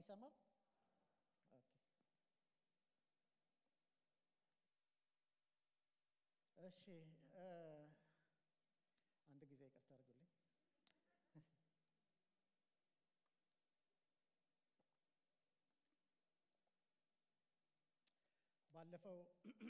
የሚሰማው? እሺ አንድ ጊዜ ይቅርታ አድርጉልኝ። ባለፈው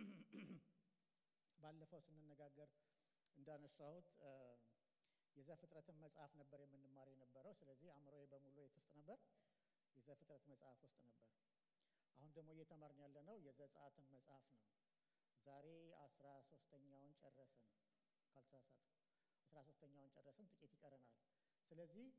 ባለፈው ስንነጋገር እንዳነሳሁት የዘፍጥረትን መጽሐፍ ነበር የምንማር የነበረው። ስለዚህ አእምሮዬ በሙሉ የት ውስጥ ነበር? የዘፍጥረት መጽሐፍ ውስጥ ነበር። አሁን ደግሞ እየተማርን ያለነው የዘጸአትን መጽሐፍ ነው። ዛሬ አስራ ሶስተኛውን ጨረስን ካልተሳሳትኩ፣ አስራ ሶስተኛውን ጨረስን፣ ጥቂት ይቀረናል። ስለዚህ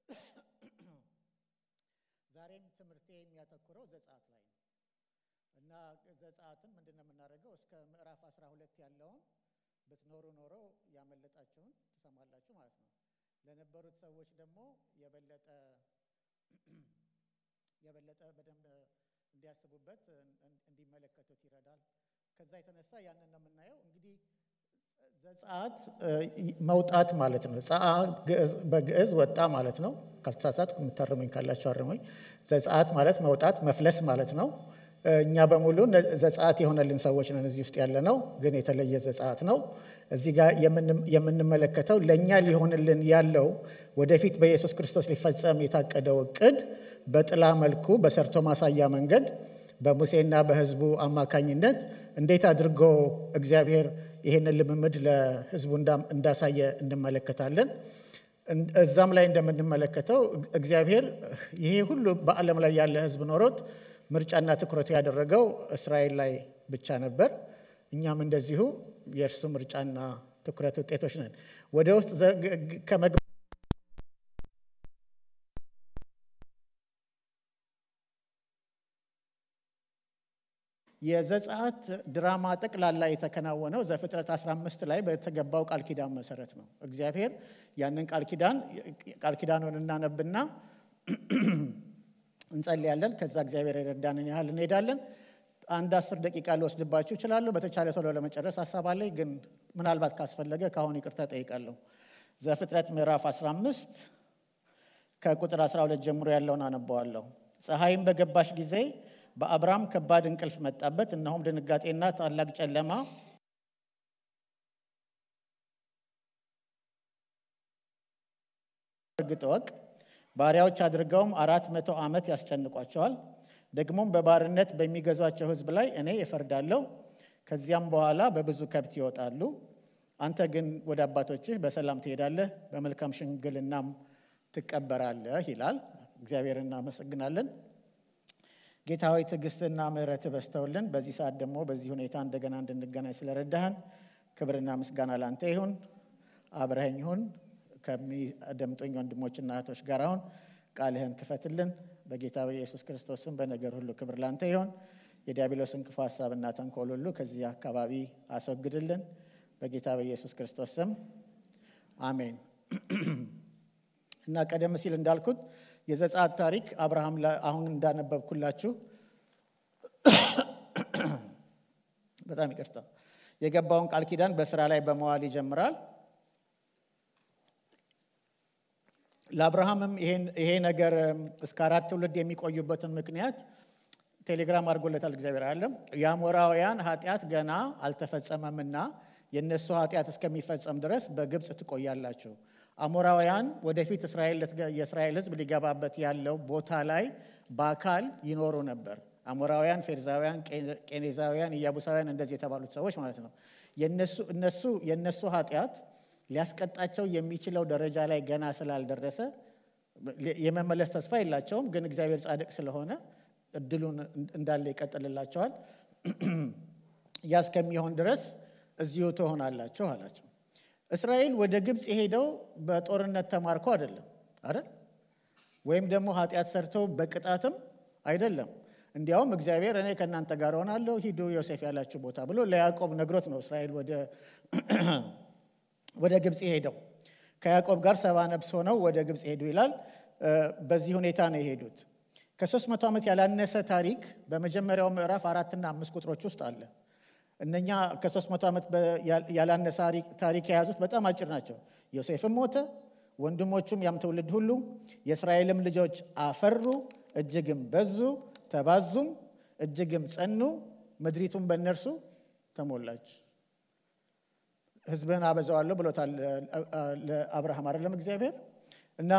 ዛሬም ትምህርቴ የሚያተኩረው ዘጸአት ላይ ነው እና ዘጸአትን ምንድን ነው የምናደርገው? እስከ ምዕራፍ አስራ ሁለት ያለውን ብትኖሩ ኖሮ ያመለጣችሁን ትሰማላችሁ ማለት ነው። ለነበሩት ሰዎች ደግሞ የበለጠ የበለጠ በደንብ እንዲያስቡበት እንዲመለከቱት ይረዳል። ከዛ የተነሳ ያንን ነው የምናየው። እንግዲህ ዘጸአት መውጣት ማለት ነው። ጸአ በግዕዝ ወጣ ማለት ነው። ካልተሳሳትኩ የምታርሙኝ ካላችሁ አርሙኝ። ዘጸአት ማለት መውጣት መፍለስ ማለት ነው። እኛ በሙሉ ዘጸአት የሆነልን ሰዎች ነን እዚህ ውስጥ ያለ ነው፣ ግን የተለየ ዘጸአት ነው። እዚህ ጋር የምንመለከተው ለእኛ ሊሆንልን ያለው ወደፊት በኢየሱስ ክርስቶስ ሊፈጸም የታቀደው እቅድ በጥላ መልኩ በሰርቶ ማሳያ መንገድ በሙሴና በሕዝቡ አማካኝነት እንዴት አድርጎ እግዚአብሔር ይህንን ልምምድ ለሕዝቡ እንዳሳየ እንመለከታለን። እዛም ላይ እንደምንመለከተው እግዚአብሔር ይሄ ሁሉ በዓለም ላይ ያለ ሕዝብ ኖሮት ምርጫና ትኩረቱ ያደረገው እስራኤል ላይ ብቻ ነበር። እኛም እንደዚሁ የእርሱ ምርጫና ትኩረት ውጤቶች ነን። ወደ ውስጥ ከመግባት የዘጸአት ድራማ ጠቅላላ የተከናወነው ዘፍጥረት 15 ላይ በተገባው ቃል ኪዳን መሰረት ነው። እግዚአብሔር ያንን ቃል ኪዳን ቃል ኪዳኑን እናነብና እንጸልያለን። ከዛ እግዚአብሔር የረዳንን ያህል እንሄዳለን። አንድ አስር ደቂቃ ሊወስድባችሁ እችላለሁ። በተቻለ ቶሎ ለመጨረስ ሀሳብ አለኝ፣ ግን ምናልባት ካስፈለገ ከአሁን ይቅርታ ጠይቃለሁ። ዘፍጥረት ምዕራፍ 15 ከቁጥር 12 ጀምሮ ያለውን አነበዋለሁ። ፀሐይም በገባሽ ጊዜ በአብርሃም ከባድ እንቅልፍ መጣበት፣ እነሆም ድንጋጤና ታላቅ ጨለማ እርግጥ ወቅ ባሪያዎች አድርገውም አራት መቶ ዓመት ያስጨንቋቸዋል። ደግሞም በባርነት በሚገዟቸው ሕዝብ ላይ እኔ እፈርዳለሁ። ከዚያም በኋላ በብዙ ከብት ይወጣሉ። አንተ ግን ወደ አባቶችህ በሰላም ትሄዳለህ፣ በመልካም ሽምግልናም ትቀበራለህ ይላል። እግዚአብሔር እናመሰግናለን። ጌታዊ ትዕግስትና ምሕረት በስተውልን በዚህ ሰዓት ደግሞ በዚህ ሁኔታ እንደገና እንድንገናኝ ስለረዳህን ክብርና ምስጋና ላንተ ይሁን። አብረኸኝ ይሁን ከሚደምጡኝ ወንድሞችና እህቶች ጋር አሁን ቃልህን ክፈትልን። በጌታ በኢየሱስ ክርስቶስ ስም በነገር ሁሉ ክብር ላንተ ይሆን። የዲያብሎስን ክፉ ሀሳብና ተንኮል ሁሉ ከዚህ አካባቢ አስወግድልን። በጌታ በኢየሱስ ክርስቶስ ስም አሜን። እና ቀደም ሲል እንዳልኩት የዘጸአት ታሪክ አብርሃም አሁን እንዳነበብኩላችሁ በጣም ይቅርታ የገባውን ቃል ኪዳን በስራ ላይ በመዋል ይጀምራል። ለአብርሃምም ይሄ ነገር እስከ አራት ትውልድ የሚቆዩበትን ምክንያት ቴሌግራም አድርጎለታል እግዚአብሔር አለም። የአሞራውያን ኃጢአት ገና አልተፈጸመምና የእነሱ ኃጢአት እስከሚፈጸም ድረስ በግብፅ ትቆያላችሁ። አሞራውያን ወደፊት የእስራኤል ሕዝብ ሊገባበት ያለው ቦታ ላይ በአካል ይኖሩ ነበር። አሞራውያን፣ ፌርዛውያን፣ ቄኔዛውያን፣ ኢያቡሳውያን እንደዚህ የተባሉት ሰዎች ማለት ነው። እነሱ የእነሱ ኃጢአት ሊያስቀጣቸው የሚችለው ደረጃ ላይ ገና ስላልደረሰ የመመለስ ተስፋ የላቸውም። ግን እግዚአብሔር ጻድቅ ስለሆነ እድሉን እንዳለ ይቀጥልላቸዋል። ያ እስከሚሆን ድረስ እዚሁ ትሆናላችሁ አላቸው። እስራኤል ወደ ግብፅ የሄደው በጦርነት ተማርኮ አይደለም አይደል? ወይም ደግሞ ኃጢአት ሰርተው በቅጣትም አይደለም። እንዲያውም እግዚአብሔር እኔ ከእናንተ ጋር ሆናለሁ፣ ሂዱ ዮሴፍ ያላችሁ ቦታ ብሎ ለያዕቆብ ነግሮት ነው እስራኤል ወደ ወደ ግብፅ የሄደው ከያዕቆብ ጋር ሰባ ነፍስ ሆነው ወደ ግብፅ ሄዱ ይላል። በዚህ ሁኔታ ነው የሄዱት። ከሦስት መቶ ዓመት ያላነሰ ታሪክ በመጀመሪያው ምዕራፍ አራትና አምስት ቁጥሮች ውስጥ አለ። እነኛ ከሦስት መቶ ዓመት ያላነሰ ታሪክ የያዙት በጣም አጭር ናቸው። ዮሴፍም ሞተ፣ ወንድሞቹም ያም ትውልድ ሁሉ የእስራኤልም ልጆች አፈሩ፣ እጅግም በዙ፣ ተባዙም፣ እጅግም ጸኑ፣ ምድሪቱም በእነርሱ ተሞላች። ሕዝብህን አበዛዋለሁ ብሎታል ለአብርሃም አይደለም እግዚአብሔር እና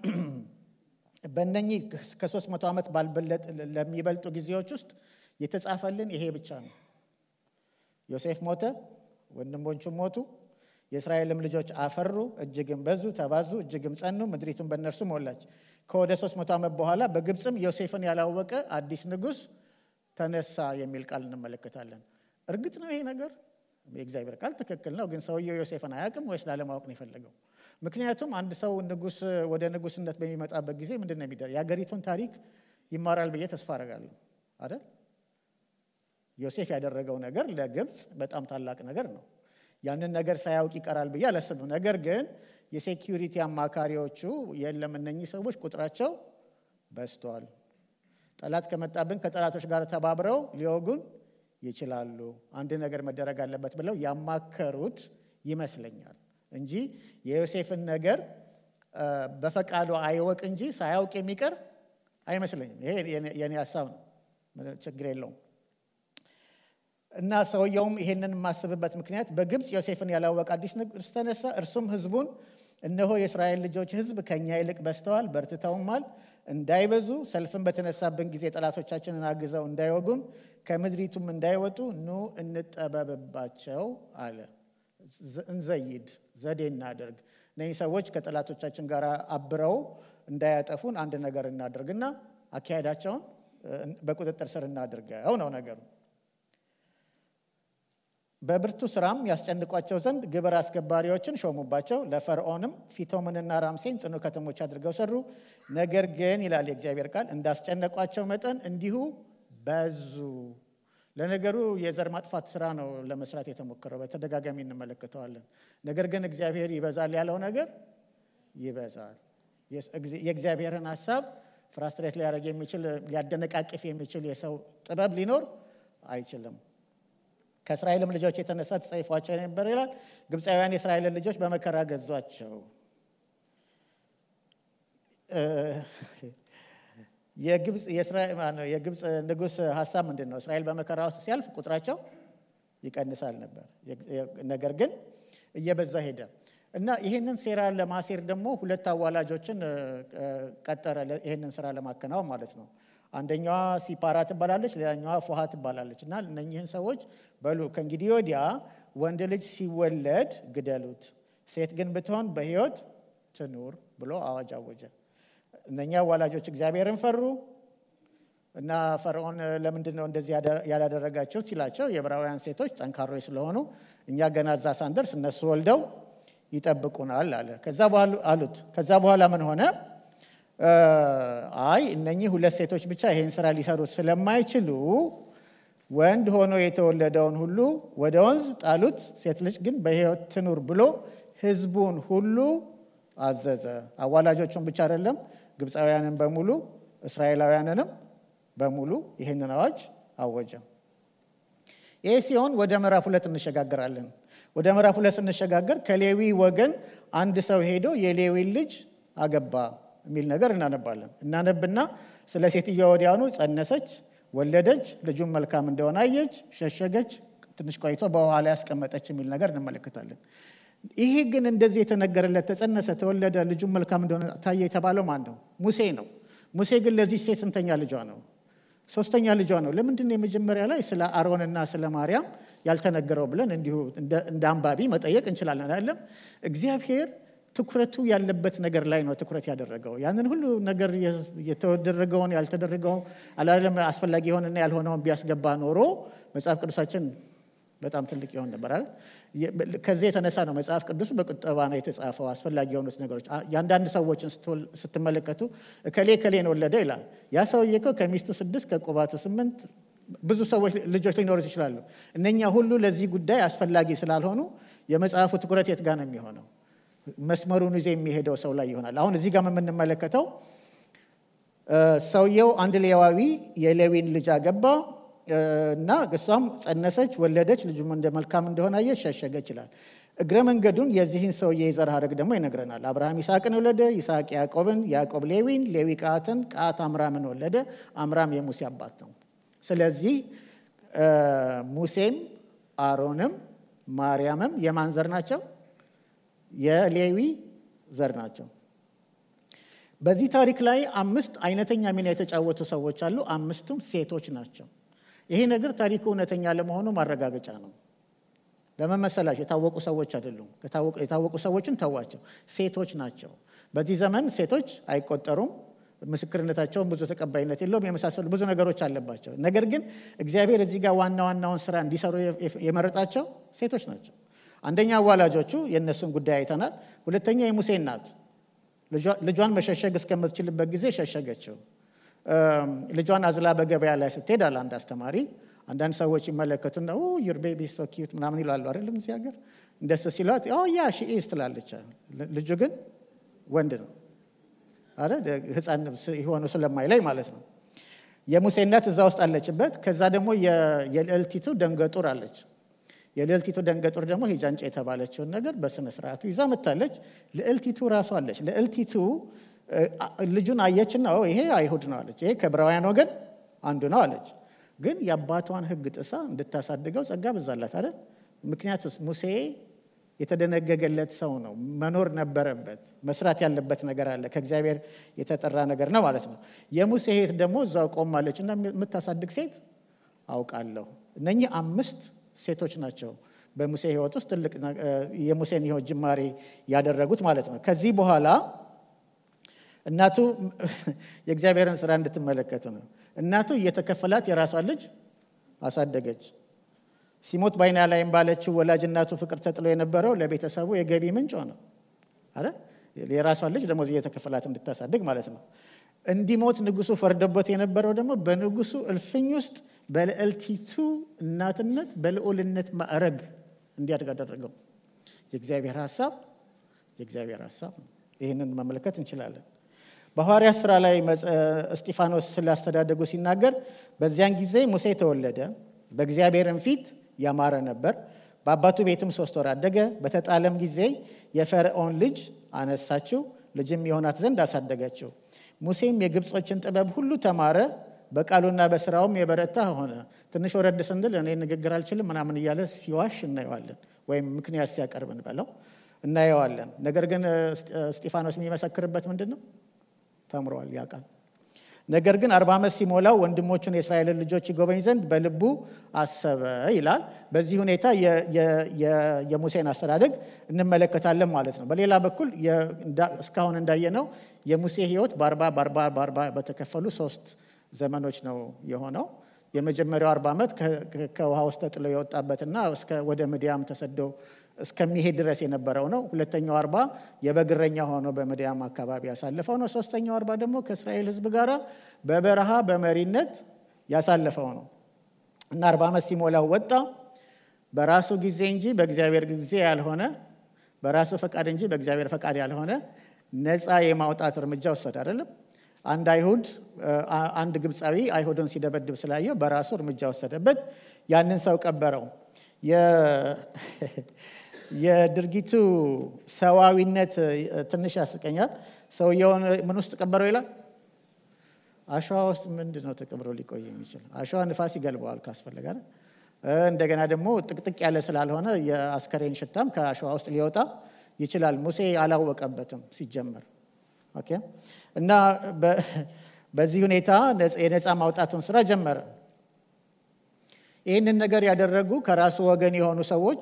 በእነኚህ ከሶስት መቶ ዓመት ባልበለጥ ለሚበልጡ ጊዜዎች ውስጥ የተጻፈልን ይሄ ብቻ ነው። ዮሴፍ ሞተ፣ ወንድሞቹም ሞቱ፣ የእስራኤልም ልጆች አፈሩ፣ እጅግም በዙ፣ ተባዙ፣ እጅግም ጸኑ፣ ምድሪቱን በእነርሱ ሞላች። ከወደ ሶስት መቶ ዓመት በኋላ በግብፅም ዮሴፍን ያላወቀ አዲስ ንጉሥ ተነሳ የሚል ቃል እንመለከታለን። እርግጥ ነው ይሄ ነገር የእግዚአብሔር ቃል ትክክል ነው። ግን ሰውየው ዮሴፍን አያውቅም ወይስ ላለማወቅ ነው የፈለገው? ምክንያቱም አንድ ሰው ንጉስ ወደ ንጉስነት በሚመጣበት ጊዜ ምንድን ነው የሚደረግ? የሀገሪቱን ታሪክ ይማራል ብዬ ተስፋ አደርጋለሁ አይደል? ዮሴፍ ያደረገው ነገር ለግብፅ በጣም ታላቅ ነገር ነው። ያንን ነገር ሳያውቅ ይቀራል ብዬ አላስብም። ነገር ግን የሴኪዩሪቲ አማካሪዎቹ የለም እነኚህ ሰዎች ቁጥራቸው በዝቷል፣ ጠላት ከመጣብን ከጠላቶች ጋር ተባብረው ሊወጉን ይችላሉ፣ አንድ ነገር መደረግ አለበት ብለው ያማከሩት ይመስለኛል እንጂ የዮሴፍን ነገር በፈቃዱ አይወቅ እንጂ ሳያውቅ የሚቀር አይመስለኝም። ይሄ የኔ ሀሳብ ነው፣ ችግር የለውም። እና ሰውየውም ይሄንን የማስብበት ምክንያት በግብፅ ዮሴፍን ያላወቀ አዲስ ንጉሥ ተነሳ፣ እርሱም ሕዝቡን እነሆ የእስራኤል ልጆች ሕዝብ ከእኛ ይልቅ በዝተዋል፣ በርትተውማል፣ እንዳይበዙ ሰልፍን በተነሳብን ጊዜ ጠላቶቻችንን አግዘው እንዳይወጉን ከምድሪቱም እንዳይወጡ ኑ እንጠበብባቸው አለ። እንዘይድ ዘዴ እናደርግ፣ እነዚህ ሰዎች ከጠላቶቻችን ጋር አብረው እንዳያጠፉን አንድ ነገር እናደርግና አካሄዳቸውን በቁጥጥር ስር እናድርገው ነው ነገሩ። በብርቱ ስራም ያስጨንቋቸው ዘንድ ግብር አስገባሪዎችን ሾሙባቸው። ለፈርዖንም ፊቶምንና ራምሴን ጽኑ ከተሞች አድርገው ሰሩ። ነገር ግን ይላል የእግዚአብሔር ቃል እንዳስጨነቋቸው መጠን እንዲሁ በዙ። ለነገሩ የዘር ማጥፋት ስራ ነው ለመስራት የተሞከረው፣ በተደጋጋሚ እንመለከተዋለን። ነገር ግን እግዚአብሔር ይበዛል ያለው ነገር ይበዛል። የእግዚአብሔርን ሀሳብ ፍራስትሬት ሊያደርግ የሚችል ሊያደነቃቅፍ የሚችል የሰው ጥበብ ሊኖር አይችልም። ከእስራኤልም ልጆች የተነሳ ተጸይፏቸው ነበር ይላል። ግብፃውያን የእስራኤልን ልጆች በመከራ ገዟቸው። የግብፅ ንጉሥ ሀሳብ ምንድን ነው? እስራኤል በመከራ ውስጥ ሲያልፍ ቁጥራቸው ይቀንሳል ነበር። ነገር ግን እየበዛ ሄደ እና ይህንን ሴራ ለማሴር ደግሞ ሁለት አዋላጆችን ቀጠረ፣ ይህንን ስራ ለማከናወን ማለት ነው። አንደኛዋ ሲፓራ ትባላለች፣ ሌላኛዋ ፎሃ ትባላለች። እና እነኚህን ሰዎች በሉ ከእንግዲህ ወዲያ ወንድ ልጅ ሲወለድ ግደሉት፣ ሴት ግን ብትሆን በሕይወት ትኑር ብሎ አዋጅ አወጀ። እነኛ አዋላጆች እግዚአብሔርን ፈሩ እና ፈርዖን ለምንድን ነው እንደዚህ ያላደረጋችሁት ሲላቸው የዕብራውያን ሴቶች ጠንካሮች ስለሆኑ እኛ ገና እዛ ሳንደርስ እነሱ ወልደው ይጠብቁናል አለ። ከዛ በኋላ አሉት። ከዛ በኋላ ምን ሆነ? አይ እነኚህ ሁለት ሴቶች ብቻ ይሄን ስራ ሊሰሩት ስለማይችሉ ወንድ ሆኖ የተወለደውን ሁሉ ወደ ወንዝ ጣሉት፣ ሴት ልጅ ግን በሕይወት ትኑር ብሎ ሕዝቡን ሁሉ አዘዘ። አዋላጆቹን ብቻ አይደለም፣ ግብፃውያንን በሙሉ እስራኤላውያንንም በሙሉ ይህንን አዋጅ አወጀ። ይህ ሲሆን ወደ ምዕራፍ ሁለት እንሸጋግራለን። ወደ ምዕራፍ ሁለት ስንሸጋገር ከሌዊ ወገን አንድ ሰው ሄዶ የሌዊን ልጅ አገባ የሚል ነገር እናነባለን። እናነብና ስለ ሴትዮዋ ወዲያውኑ ጸነሰች፣ ወለደች፣ ልጁን መልካም እንደሆነ አየች፣ ሸሸገች፣ ትንሽ ቆይቶ በውሃ ላይ ያስቀመጠች የሚል ነገር እንመለከታለን። ይሄ ግን እንደዚህ የተነገረለት ተጸነሰ፣ ተወለደ፣ ልጁን መልካም እንደሆነ ታየ የተባለው ማን ነው? ሙሴ ነው። ሙሴ ግን ለዚህ ሴት ስንተኛ ልጇ ነው? ሶስተኛ ልጇ ነው። ለምንድን ነው የመጀመሪያ ላይ ስለ አሮንና ስለ ማርያም ያልተነገረው ብለን እንዲሁ እንደ አንባቢ መጠየቅ እንችላለን። አይደለም እግዚአብሔር ትኩረቱ ያለበት ነገር ላይ ነው ትኩረት ያደረገው። ያንን ሁሉ ነገር የተደረገውን ያልተደረገውን አላለም አስፈላጊ የሆነና ያልሆነውን ቢያስገባ ኖሮ መጽሐፍ ቅዱሳችን በጣም ትልቅ ይሆን ነበር አይደል? ከዚህ የተነሳ ነው መጽሐፍ ቅዱስ በቁጠባ ነው የተጻፈው። አስፈላጊ የሆኑት ነገሮች የአንዳንድ ሰዎችን ስትመለከቱ እከሌ እከሌን ወለደ ይላል። ያ ሰውዬ እኮ ከሚስቱ ስድስት ከቁባቱ ስምንት ብዙ ሰዎች ልጆች ሊኖሩት ይችላሉ። እነኛ ሁሉ ለዚህ ጉዳይ አስፈላጊ ስላልሆኑ የመጽሐፉ ትኩረት የት ጋር ነው የሚሆነው? መስመሩን ይዞ የሚሄደው ሰው ላይ ይሆናል። አሁን እዚህ ጋር የምንመለከተው ሰውየው አንድ ሌዋዊ የሌዊን ልጅ አገባ እና እሷም ጸነሰች፣ ወለደች፣ ልጁም እንደ መልካም እንደሆነ አየች፣ ሸሸገች ይላል። እግረ መንገዱን የዚህን ሰውዬ የዘር ሐረግ ደግሞ ይነግረናል። አብርሃም ይስሐቅን ወለደ፣ ይስሐቅ ያዕቆብን፣ ያዕቆብ ሌዊን፣ ሌዊ ቀዓትን፣ ቀዓት አምራምን ወለደ። አምራም የሙሴ አባት ነው። ስለዚህ ሙሴም አሮንም ማርያምም የማን ዘር ናቸው? የሌዊ ዘር ናቸው። በዚህ ታሪክ ላይ አምስት አይነተኛ ሚና የተጫወቱ ሰዎች አሉ። አምስቱም ሴቶች ናቸው። ይሄ ነገር ታሪኩ እውነተኛ ለመሆኑ ማረጋገጫ ነው። ለምን መሰላቸው? የታወቁ ሰዎች አይደሉም። የታወቁ ሰዎችን ተዋቸው፣ ሴቶች ናቸው። በዚህ ዘመን ሴቶች አይቆጠሩም። ምስክርነታቸውን ብዙ ተቀባይነት የለውም። የመሳሰሉ ብዙ ነገሮች አለባቸው። ነገር ግን እግዚአብሔር እዚህ ጋር ዋና ዋናውን ስራ እንዲሰሩ የመረጣቸው ሴቶች ናቸው። አንደኛ አዋላጆቹ፣ የእነሱን ጉዳይ አይተናል። ሁለተኛ የሙሴ እናት ልጇን መሸሸግ እስከምትችልበት ጊዜ ሸሸገችው። ልጇን አዝላ በገበያ ላይ ስትሄድ አለ አንድ አስተማሪ። አንዳንድ ሰዎች ይመለከቱና ዩር ቤቢ ሶ ኪዩት ምናምን ይላሉ አይደለም እዚህ ሀገር እንደሱ ሲሏት ያ ሺኢዝ ትላለች። ልጁ ግን ወንድ ነው አይደል ህፃን የሆኑ ስለማይለይ ማለት ነው። የሙሴ እናት እዛ ውስጥ አለችበት። ከዛ ደግሞ የልዕልቲቱ ደንገጡር አለች። የልዕልቲቱ ደንገጡር ደግሞ ሂጃንጫ የተባለችውን ነገር በስነ ስርዓቱ ይዛ መታለች። ልዕልቲቱ ራሷ አለች። ልዕልቲቱ ልጁን አየችና ይሄ አይሁድ ነው አለች። ይሄ ከዕብራውያን ወገን አንዱ ነው አለች። ግን የአባቷን ሕግ ጥሳ እንድታሳድገው ጸጋ በዛላት አይደል? ምክንያቱስ ሙሴ የተደነገገለት ሰው ነው። መኖር ነበረበት። መስራት ያለበት ነገር አለ። ከእግዚአብሔር የተጠራ ነገር ነው ማለት ነው። የሙሴ እህት ደግሞ እዛው ቆማለች እና የምታሳድግ ሴት አውቃለሁ። እነኚህ አምስት ሴቶች ናቸው በሙሴ ህይወት ውስጥ ትልቅ የሙሴን ህይወት ጅማሬ ያደረጉት ማለት ነው። ከዚህ በኋላ እናቱ የእግዚአብሔርን ስራ እንድትመለከቱ ነው። እናቱ እየተከፈላት የራሷን ልጅ አሳደገች። ሲሞት ባይና ላይም ባለችው ወላጅ እናቱ ፍቅር ተጥሎ የነበረው ለቤተሰቡ የገቢ ምንጭ ሆነ። አረ የራሷን ልጅ ደሞዝ እየተከፈላት እንድታሳድግ ማለት ነው። እንዲሞት ንጉሱ ፈርዶበት የነበረው ደግሞ በንጉሱ እልፍኝ ውስጥ በልዕልቲቱ እናትነት በልዑልነት ማዕረግ እንዲያድግ አደረገው። የእግዚአብሔር ሀሳብ የእግዚአብሔር ሀሳብ ነው። ይህንን መመልከት እንችላለን። በሐዋርያት ስራ ላይ እስጢፋኖስ ስላስተዳደጉ ሲናገር በዚያን ጊዜ ሙሴ ተወለደ፣ በእግዚአብሔርም ፊት ያማረ ነበር። በአባቱ ቤትም ሶስት ወር አደገ። በተጣለም ጊዜ የፈርዖን ልጅ አነሳችው፣ ልጅም የሆናት ዘንድ አሳደገችው። ሙሴም የግብጾችን ጥበብ ሁሉ ተማረ፣ በቃሉና በስራውም የበረታ ሆነ። ትንሽ ወረድ ስንል እኔ ንግግር አልችልም ምናምን እያለ ሲዋሽ እናየዋለን፣ ወይም ምክንያት ሲያቀርብ እንበለው እናየዋለን። ነገር ግን እስጢፋኖስ የሚመሰክርበት ምንድን ነው? ተምሯል፣ ያውቃል። ነገር ግን አርባ ዓመት ሲሞላው ወንድሞቹን የእስራኤልን ልጆች ይጎበኝ ዘንድ በልቡ አሰበ ይላል። በዚህ ሁኔታ የሙሴን አስተዳደግ እንመለከታለን ማለት ነው። በሌላ በኩል እስካሁን እንዳየነው የሙሴ ሕይወት በአርባ በአርባ በአርባ በተከፈሉ ሶስት ዘመኖች ነው የሆነው። የመጀመሪያው አርባ ዓመት ከውሃ ውስጥ ተጥሎ የወጣበትና ወደ ምድያም ተሰዶ እስከሚሄድ ድረስ የነበረው ነው። ሁለተኛው አርባ የበግረኛ ሆኖ በምድያም አካባቢ ያሳለፈው ነው። ሶስተኛው አርባ ደግሞ ከእስራኤል ሕዝብ ጋር በበረሃ በመሪነት ያሳለፈው ነው እና አርባ ዓመት ሲሞላው ወጣ። በራሱ ጊዜ እንጂ በእግዚአብሔር ጊዜ ያልሆነ በራሱ ፈቃድ እንጂ በእግዚአብሔር ፈቃድ ያልሆነ ነፃ የማውጣት እርምጃ ወሰደ። አይደለም አንድ አይሁድ አንድ ግብፃዊ አይሁድን ሲደበድብ ስላየው በራሱ እርምጃ ወሰደበት። ያንን ሰው ቀበረው። የድርጊቱ ሰዋዊነት ትንሽ ያስቀኛል። ሰውየውን ምን ውስጥ ቀበረው ይላል? አሸዋ ውስጥ ምንድን ነው ተቀብሮ ሊቆይ የሚችል? አሸዋ ንፋስ ይገልበዋል ካስፈለገ። እንደገና ደግሞ ጥቅጥቅ ያለ ስላልሆነ የአስከሬን ሽታም ከአሸዋ ውስጥ ሊወጣ ይችላል። ሙሴ አላወቀበትም ሲጀመር። ኦኬ እና በዚህ ሁኔታ የነፃ ማውጣቱን ስራ ጀመረ። ይህንን ነገር ያደረጉ ከራሱ ወገን የሆኑ ሰዎች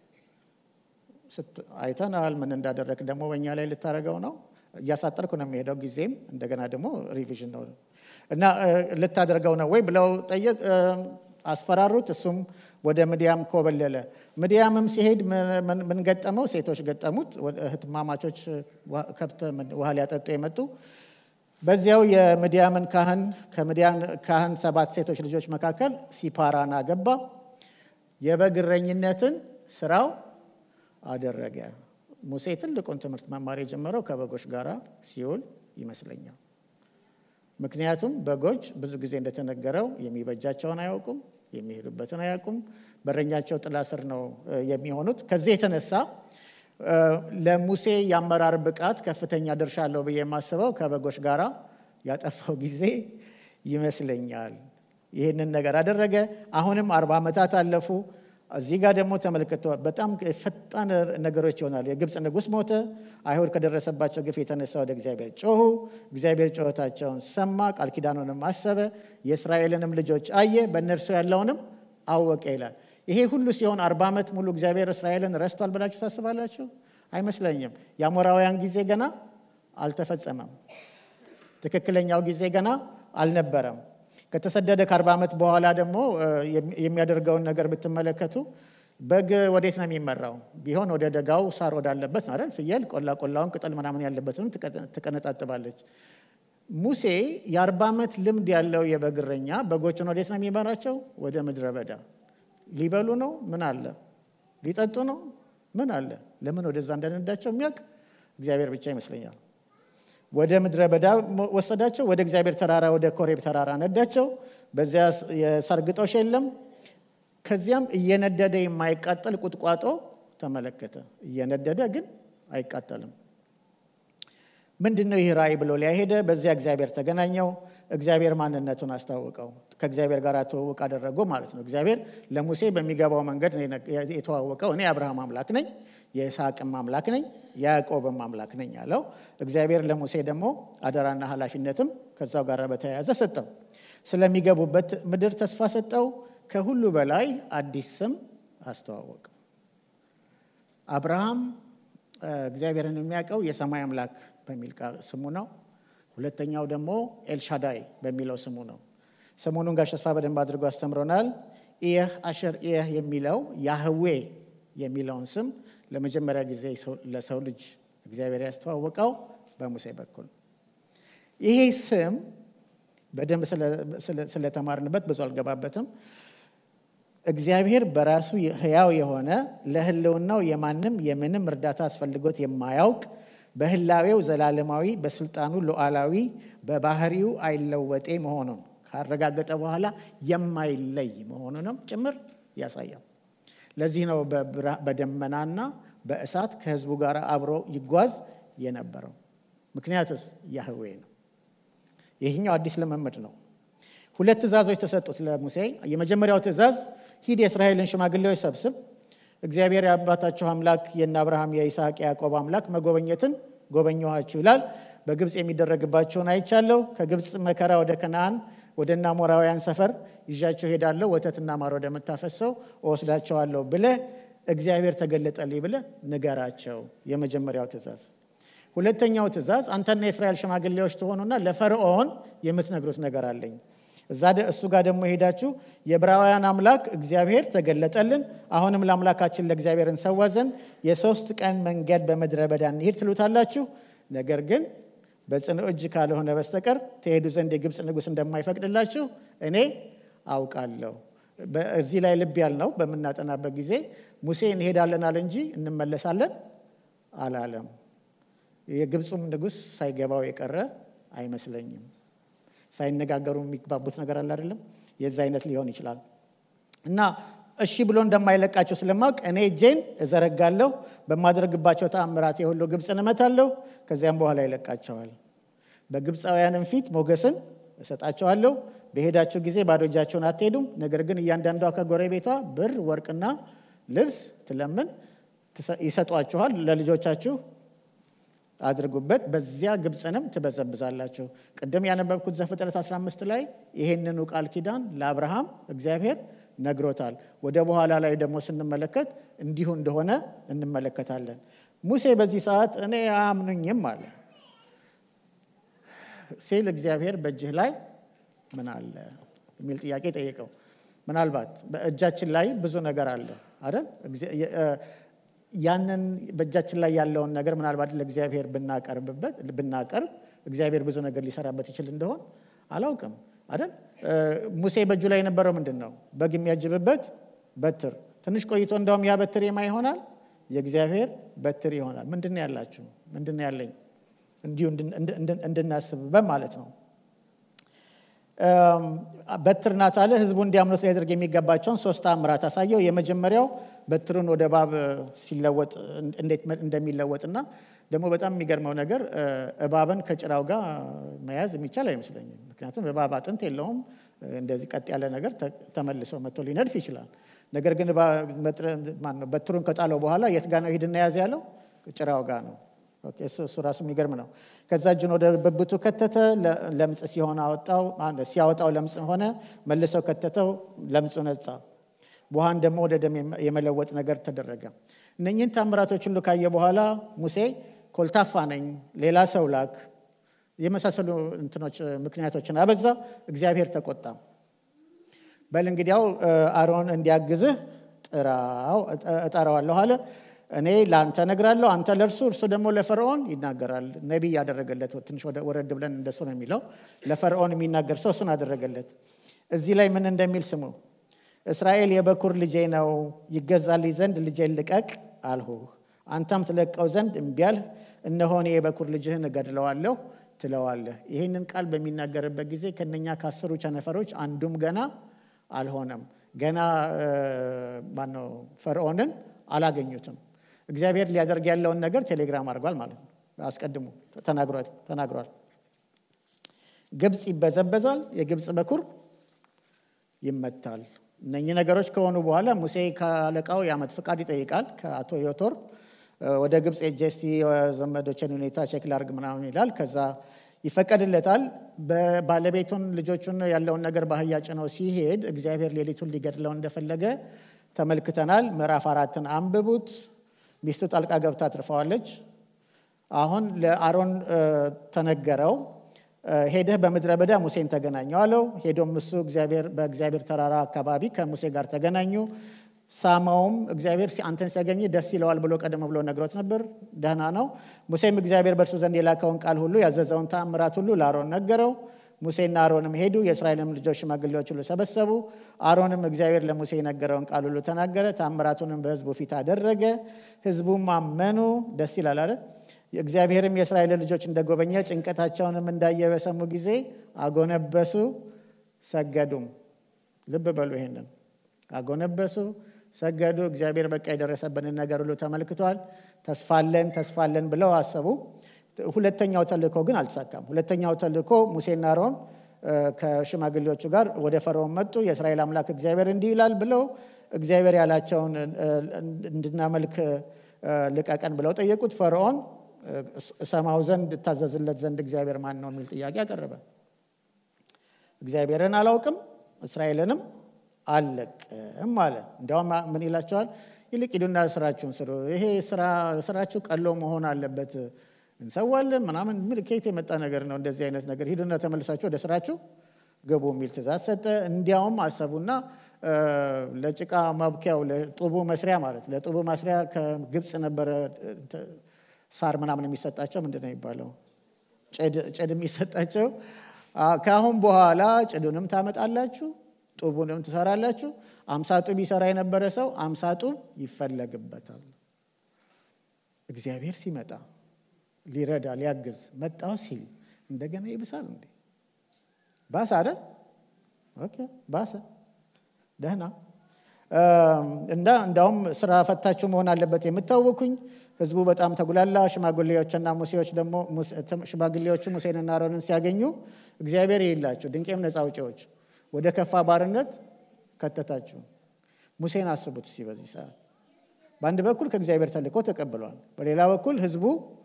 አይተናል። ምን እንዳደረግ ደግሞ በእኛ ላይ ልታደርገው ነው። እያሳጠርኩ ነው የሚሄደው ጊዜም እንደገና ደግሞ ሪቪዥን ነው እና ልታደርገው ነው ወይ ብለው ጠየቅ አስፈራሩት። እሱም ወደ ምድያም ኮበለለ። ምድያምም ሲሄድ ምን ገጠመው? ሴቶች ገጠሙት። እህትማማቾች ከብት ውሃ ሊያጠጡ የመጡ በዚያው የምድያምን ካህን ከምድያን ካህን ሰባት ሴቶች ልጆች መካከል ሲፓራን አገባ። የበግ እረኝነትን ስራው አደረገ። ሙሴ ትልቁን ትምህርት መማር የጀመረው ከበጎች ጋር ሲውል ይመስለኛል። ምክንያቱም በጎች ብዙ ጊዜ እንደተነገረው የሚበጃቸውን አያውቁም፣ የሚሄዱበትን አያውቁም። በረኛቸው ጥላ ስር ነው የሚሆኑት። ከዚህ የተነሳ ለሙሴ የአመራር ብቃት ከፍተኛ ድርሻ አለው ብዬ የማስበው ከበጎች ጋር ያጠፋው ጊዜ ይመስለኛል። ይህንን ነገር አደረገ። አሁንም አርባ ዓመታት አለፉ። እዚህ ጋር ደግሞ ተመልክቶ በጣም ፈጣን ነገሮች ይሆናሉ። የግብፅ ንጉሥ ሞተ። አይሁድ ከደረሰባቸው ግፍ የተነሳ ወደ እግዚአብሔር ጮሁ። እግዚአብሔር ጩኸታቸውን ሰማ፣ ቃል ኪዳኑንም አሰበ፣ የእስራኤልንም ልጆች አየ፣ በእነርሱ ያለውንም አወቀ ይላል። ይሄ ሁሉ ሲሆን አርባ ዓመት ሙሉ እግዚአብሔር እስራኤልን ረስቷል ብላችሁ ታስባላችሁ? አይመስለኝም። የአሞራውያን ጊዜ ገና አልተፈጸመም። ትክክለኛው ጊዜ ገና አልነበረም። ከተሰደደ ከአርባ ዓመት በኋላ ደግሞ የሚያደርገውን ነገር ብትመለከቱ በግ ወዴት ነው የሚመራው? ቢሆን ወደ ደጋው ሳር ወዳለበት ነው አይደል? ፍየል ቆላ ቆላውን ቅጠል ምናምን ያለበትንም ትቀነጣጥባለች። ሙሴ የአርባ ዓመት ልምድ ያለው የበግ እረኛ በጎችን ወዴት ነው የሚመራቸው? ወደ ምድረ በዳ ሊበሉ ነው? ምን አለ? ሊጠጡ ነው? ምን አለ? ለምን ወደዛ እንደነዳቸው የሚያውቅ እግዚአብሔር ብቻ ይመስለኛል። ወደ ምድረ በዳ ወሰዳቸው። ወደ እግዚአብሔር ተራራ ወደ ኮሬብ ተራራ ነዳቸው። በዚያ የሳር ግጦሽ የለም። ከዚያም እየነደደ የማይቃጠል ቁጥቋጦ ተመለከተ። እየነደደ ግን አይቃጠልም። ምንድን ነው ይህ ራእይ ብሎ ሊያሄደ በዚያ እግዚአብሔር ተገናኘው። እግዚአብሔር ማንነቱን አስታወቀው። ከእግዚአብሔር ጋር ተዋወቅ አደረጎ ማለት ነው። እግዚአብሔር ለሙሴ በሚገባው መንገድ የተዋወቀው እኔ አብርሃም አምላክ ነኝ፣ የይስሐቅም አምላክ ነኝ፣ የያዕቆብም አምላክ ነኝ አለው። እግዚአብሔር ለሙሴ ደግሞ አደራና ኃላፊነትም ከዛው ጋር በተያያዘ ሰጠው። ስለሚገቡበት ምድር ተስፋ ሰጠው። ከሁሉ በላይ አዲስ ስም አስተዋወቀው። አብርሃም እግዚአብሔርን የሚያውቀው የሰማይ አምላክ በሚል ስሙ ነው። ሁለተኛው ደግሞ ኤልሻዳይ በሚለው ስሙ ነው። ሰሞኑን ጋሽ ተስፋ በደንብ አድርጎ አስተምሮናል። ኢየህ አሸር ኢየህ የሚለው ያህዌ የሚለውን ስም ለመጀመሪያ ጊዜ ለሰው ልጅ እግዚአብሔር ያስተዋወቀው በሙሴ በኩል። ይሄ ስም በደንብ ስለተማርንበት ብዙ አልገባበትም። እግዚአብሔር በራሱ ሕያው የሆነ ለሕልውናው የማንም የምንም እርዳታ አስፈልጎት የማያውቅ በህላዌው ዘላለማዊ በስልጣኑ ሉዓላዊ በባህሪው አይለወጤ መሆኑን ካረጋገጠ በኋላ የማይለይ መሆኑንም ጭምር ያሳያል። ለዚህ ነው በደመናና በእሳት ከህዝቡ ጋር አብሮ ይጓዝ የነበረው። ምክንያቱስ ያህዌ ነው። ይህኛው አዲስ ልምምድ ነው። ሁለት ትእዛዞች ተሰጡት ለሙሴ። የመጀመሪያው ትእዛዝ ሂድ የእስራኤልን ሽማግሌዎች ሰብስብ እግዚአብሔር የአባታችሁ አምላክ የእነ አብርሃም የይስሐቅ የያዕቆብ አምላክ መጎበኘትን ጎበኘኋችሁ ይላል። በግብፅ የሚደረግባቸውን አይቻለሁ። ከግብፅ መከራ ወደ ከነአን ወደ እነ አሞራውያን ሰፈር ይዣቸው ሄዳለሁ። ወተትና ማር ወደምታፈሰው እወስዳቸዋለሁ ብለህ እግዚአብሔር ተገለጠልኝ ብለህ ንገራቸው። የመጀመሪያው ትእዛዝ። ሁለተኛው ትእዛዝ አንተና የእስራኤል ሽማግሌዎች ትሆኑና ለፈርዖን የምትነግሩት ነገር አለኝ እዛ እሱ ጋር ደግሞ ሄዳችሁ የዕብራውያን አምላክ እግዚአብሔር ተገለጠልን፣ አሁንም ለአምላካችን ለእግዚአብሔር እንሰዋ ዘንድ የሶስት ቀን መንገድ በምድረ በዳ እንሂድ ትሉታላችሁ። ነገር ግን በጽኑ እጅ ካልሆነ በስተቀር ትሄዱ ዘንድ የግብፅ ንጉሥ እንደማይፈቅድላችሁ እኔ አውቃለሁ። እዚህ ላይ ልብ ያልነው በምናጠናበት ጊዜ ሙሴ እንሄዳለን አለ እንጂ እንመለሳለን አላለም። የግብፁም ንጉሥ ሳይገባው የቀረ አይመስለኝም። ሳይነጋገሩ የሚግባቡት ነገር አለ አይደለም። የዛ አይነት ሊሆን ይችላል እና እሺ ብሎ እንደማይለቃቸው ስለማውቅ እኔ እጄን እዘረጋለሁ፣ በማድረግባቸው ተአምራት የሁሉ ግብፅን እመታለሁ፣ ከዚያም በኋላ ይለቃቸዋል። በግብፃውያንም ፊት ሞገስን እሰጣቸዋለሁ። በሄዳችሁ ጊዜ ባዶ እጃቸውን አትሄዱም። ነገር ግን እያንዳንዷ ከጎረቤቷ ብር፣ ወርቅና ልብስ ትለምን ይሰጧችኋል። ለልጆቻችሁ አድርጉበት፣ በዚያ ግብፅንም ትበዘብዛላችሁ። ቅድም ያነበብኩት ዘፍጥረት 15 ላይ ይሄንኑ ቃል ኪዳን ለአብርሃም እግዚአብሔር ነግሮታል። ወደ በኋላ ላይ ደግሞ ስንመለከት እንዲሁ እንደሆነ እንመለከታለን። ሙሴ በዚህ ሰዓት እኔ አያምኑኝም አለ ሲል እግዚአብሔር በእጅህ ላይ ምን አለ የሚል ጥያቄ ጠየቀው። ምናልባት በእጃችን ላይ ብዙ ነገር አለ አይደል? ያንን በእጃችን ላይ ያለውን ነገር ምናልባት ለእግዚአብሔር ብናቀርብበት ብናቀርብ እግዚአብሔር ብዙ ነገር ሊሰራበት ይችል እንደሆን አላውቅም አይደል? ሙሴ በእጁ ላይ የነበረው ምንድን ነው? በግ የሚያጅብበት በትር። ትንሽ ቆይቶ እንደውም ያ በትር የማ ይሆናል? የእግዚአብሔር በትር ይሆናል። ምንድን ነው ያላችሁ? ምንድን ነው ያለኝ? እንዲሁ እንድናስብበት ማለት ነው። በትር ናት አለ። ህዝቡ እንዲያምኑት ሊያደርግ የሚገባቸውን ሶስት ተአምራት አሳየው። የመጀመሪያው በትሩን ወደ እባብ ሲለወጥ እንዴት እንደሚለወጥና ደግሞ በጣም የሚገርመው ነገር እባብን ከጭራው ጋር መያዝ የሚቻል አይመስለኝም። ምክንያቱም እባብ አጥንት የለውም። እንደዚህ ቀጥ ያለ ነገር ተመልሶ መጥቶ ሊነድፍ ይችላል። ነገር ግን በትሩን ከጣለው በኋላ የት ጋ ነው ሂድና ያዝ ያለው? ጭራው ጋር ነው። እሱ ራሱ የሚገርም ነው። ከዛ እጁን ወደ ብብቱ ከተተ፣ ለምጽ ሲሆን አወጣው። ሲያወጣው ለምጽ ሆነ፣ መልሰው ከተተው፣ ለምጹ ነጻ። ውሃን ደግሞ ወደ ደም የመለወጥ ነገር ተደረገ። እነኝህን ታምራቶች ሁሉ ካየ በኋላ ሙሴ ኮልታፋ ነኝ፣ ሌላ ሰው ላክ፣ የመሳሰሉ እንትኖች ምክንያቶችን አበዛ። እግዚአብሔር ተቆጣ። በል እንግዲያው አሮን እንዲያግዝህ ጥራው እጠራዋለሁ አለ። እኔ ለአንተ እነግራለሁ፣ አንተ ለእርሱ፣ እርሱ ደግሞ ለፈርዖን ይናገራል። ነቢይ ያደረገለት ትንሽ ወረድ ብለን እንደሱ ነው የሚለው። ለፈርዖን የሚናገር ሰው እሱን አደረገለት። እዚህ ላይ ምን እንደሚል ስሙ። እስራኤል የበኩር ልጄ ነው፣ ይገዛልኝ ዘንድ ልጄን ልቀቅ አልሁህ። አንተም ትለቀው ዘንድ እምቢ አልህ። እነሆ እኔ የበኩር ልጅህን እገድለዋለሁ ትለዋለህ። ይህንን ቃል በሚናገርበት ጊዜ ከነኛ ከአስሩ ቸነፈሮች አንዱም ገና አልሆነም። ገና ማነው ፈርዖንን አላገኙትም። እግዚአብሔር ሊያደርግ ያለውን ነገር ቴሌግራም አድርጓል ማለት ነው። አስቀድሞ ተናግሯል። ግብፅ ይበዘበዛል፣ የግብፅ በኩር ይመታል። እነኚህ ነገሮች ከሆኑ በኋላ ሙሴ ከአለቃው የዓመት ፍቃድ ይጠይቃል። ከአቶ ዮቶር ወደ ግብፅ ሄጄ እስቲ ዘመዶችን ሁኔታ ቼክ ላርግ ምናምን ይላል። ከዛ ይፈቀድለታል። ባለቤቱን ልጆቹን ያለውን ነገር ባህያ ጭነው ሲሄድ እግዚአብሔር ሌሊቱን ሊገድለው እንደፈለገ ተመልክተናል። ምዕራፍ አራትን አንብቡት። ሚስቱ ጣልቃ ገብታ ትርፈዋለች። አሁን ለአሮን ተነገረው፣ ሄደህ በምድረ በዳ ሙሴን ተገናኘው አለው። ሄዶም እሱ በእግዚአብሔር ተራራ አካባቢ ከሙሴ ጋር ተገናኙ። ሳማውም እግዚአብሔር አንተን ሲያገኝ ደስ ይለዋል ብሎ ቀደም ብሎ ነግሮት ነበር። ደህና ነው። ሙሴም እግዚአብሔር በእርሱ ዘንድ የላከውን ቃል ሁሉ ያዘዘውን ተአምራት ሁሉ ለአሮን ነገረው። ሙሴና አሮንም ሄዱ፣ የእስራኤልም ልጆች ሽማግሌዎች ሁሉ ሰበሰቡ። አሮንም እግዚአብሔር ለሙሴ የነገረውን ቃል ሁሉ ተናገረ፣ ተአምራቱንም በሕዝቡ ፊት አደረገ። ሕዝቡም አመኑ። ደስ ይላል አይደል? እግዚአብሔርም የእስራኤል ልጆች እንደጎበኘ ጭንቀታቸውንም እንዳየ በሰሙ ጊዜ አጎነበሱ፣ ሰገዱም። ልብ በሉ ይሄንን አጎነበሱ፣ ሰገዱ። እግዚአብሔር በቃ የደረሰብንን ነገር ሁሉ ተመልክቷል። ተስፋለን ተስፋለን ብለው አሰቡ። ሁለተኛው ተልእኮ ግን አልተሳካም። ሁለተኛው ተልእኮ ሙሴና አሮን ከሽማግሌዎቹ ጋር ወደ ፈርዖን መጡ። የእስራኤል አምላክ እግዚአብሔር እንዲህ ይላል ብለው እግዚአብሔር ያላቸውን እንድናመልክ ልቀቀን ብለው ጠየቁት። ፈርዖን እሰማው ዘንድ እታዘዝለት ዘንድ እግዚአብሔር ማን ነው የሚል ጥያቄ አቀረበ። እግዚአብሔርን አላውቅም እስራኤልንም አልለቅም አለ። እንዲያውም ምን ይላቸዋል? ይልቅ ሂዱና ስራችሁን ስሩ። ይሄ ስራችሁ ቀሎ መሆን አለበት እንሰዋለን ምናምን ምን ከየት የመጣ ነገር ነው? እንደዚህ አይነት ነገር ሂዱና ተመልሳችሁ ወደ ስራችሁ ግቡ የሚል ትእዛዝ ሰጠ። እንዲያውም አሰቡና ለጭቃ ማብኪያው ለጡቡ መስሪያ ማለት ለጡቡ መስሪያ ከግብፅ ነበረ ሳር ምናምን የሚሰጣቸው ምንድን ነው የሚባለው? ጭድ የሚሰጣቸው። ከአሁን በኋላ ጭዱንም ታመጣላችሁ፣ ጡቡንም ትሰራላችሁ። አምሳ ጡብ ይሰራ የነበረ ሰው አምሳ ጡብ ይፈለግበታል። እግዚአብሔር ሲመጣ ሊረዳ ሊያግዝ መጣው ሲል እንደገና ይብሳል እንዴ? ባሰ አይደል? ኦኬ ባሰ። ደህና እንዳ እንዳውም ስራ ፈታችሁ መሆን አለበት የምታወኩኝ። ህዝቡ በጣም ተጉላላ። ሽማግሌዎችና ሙሴዎች ደግሞ ሽማግሌዎቹ ሙሴንና አሮንን ሲያገኙ እግዚአብሔር ይላችሁ ድንቄም ነፃ አውጪዎች ወደ ከፋ ባርነት ከተታችሁ። ሙሴን አስቡት እስኪ በዚህ ሰዓት በአንድ በኩል ከእግዚአብሔር ተልእኮ ተቀብሏል፣ በሌላ በኩል ህዝቡ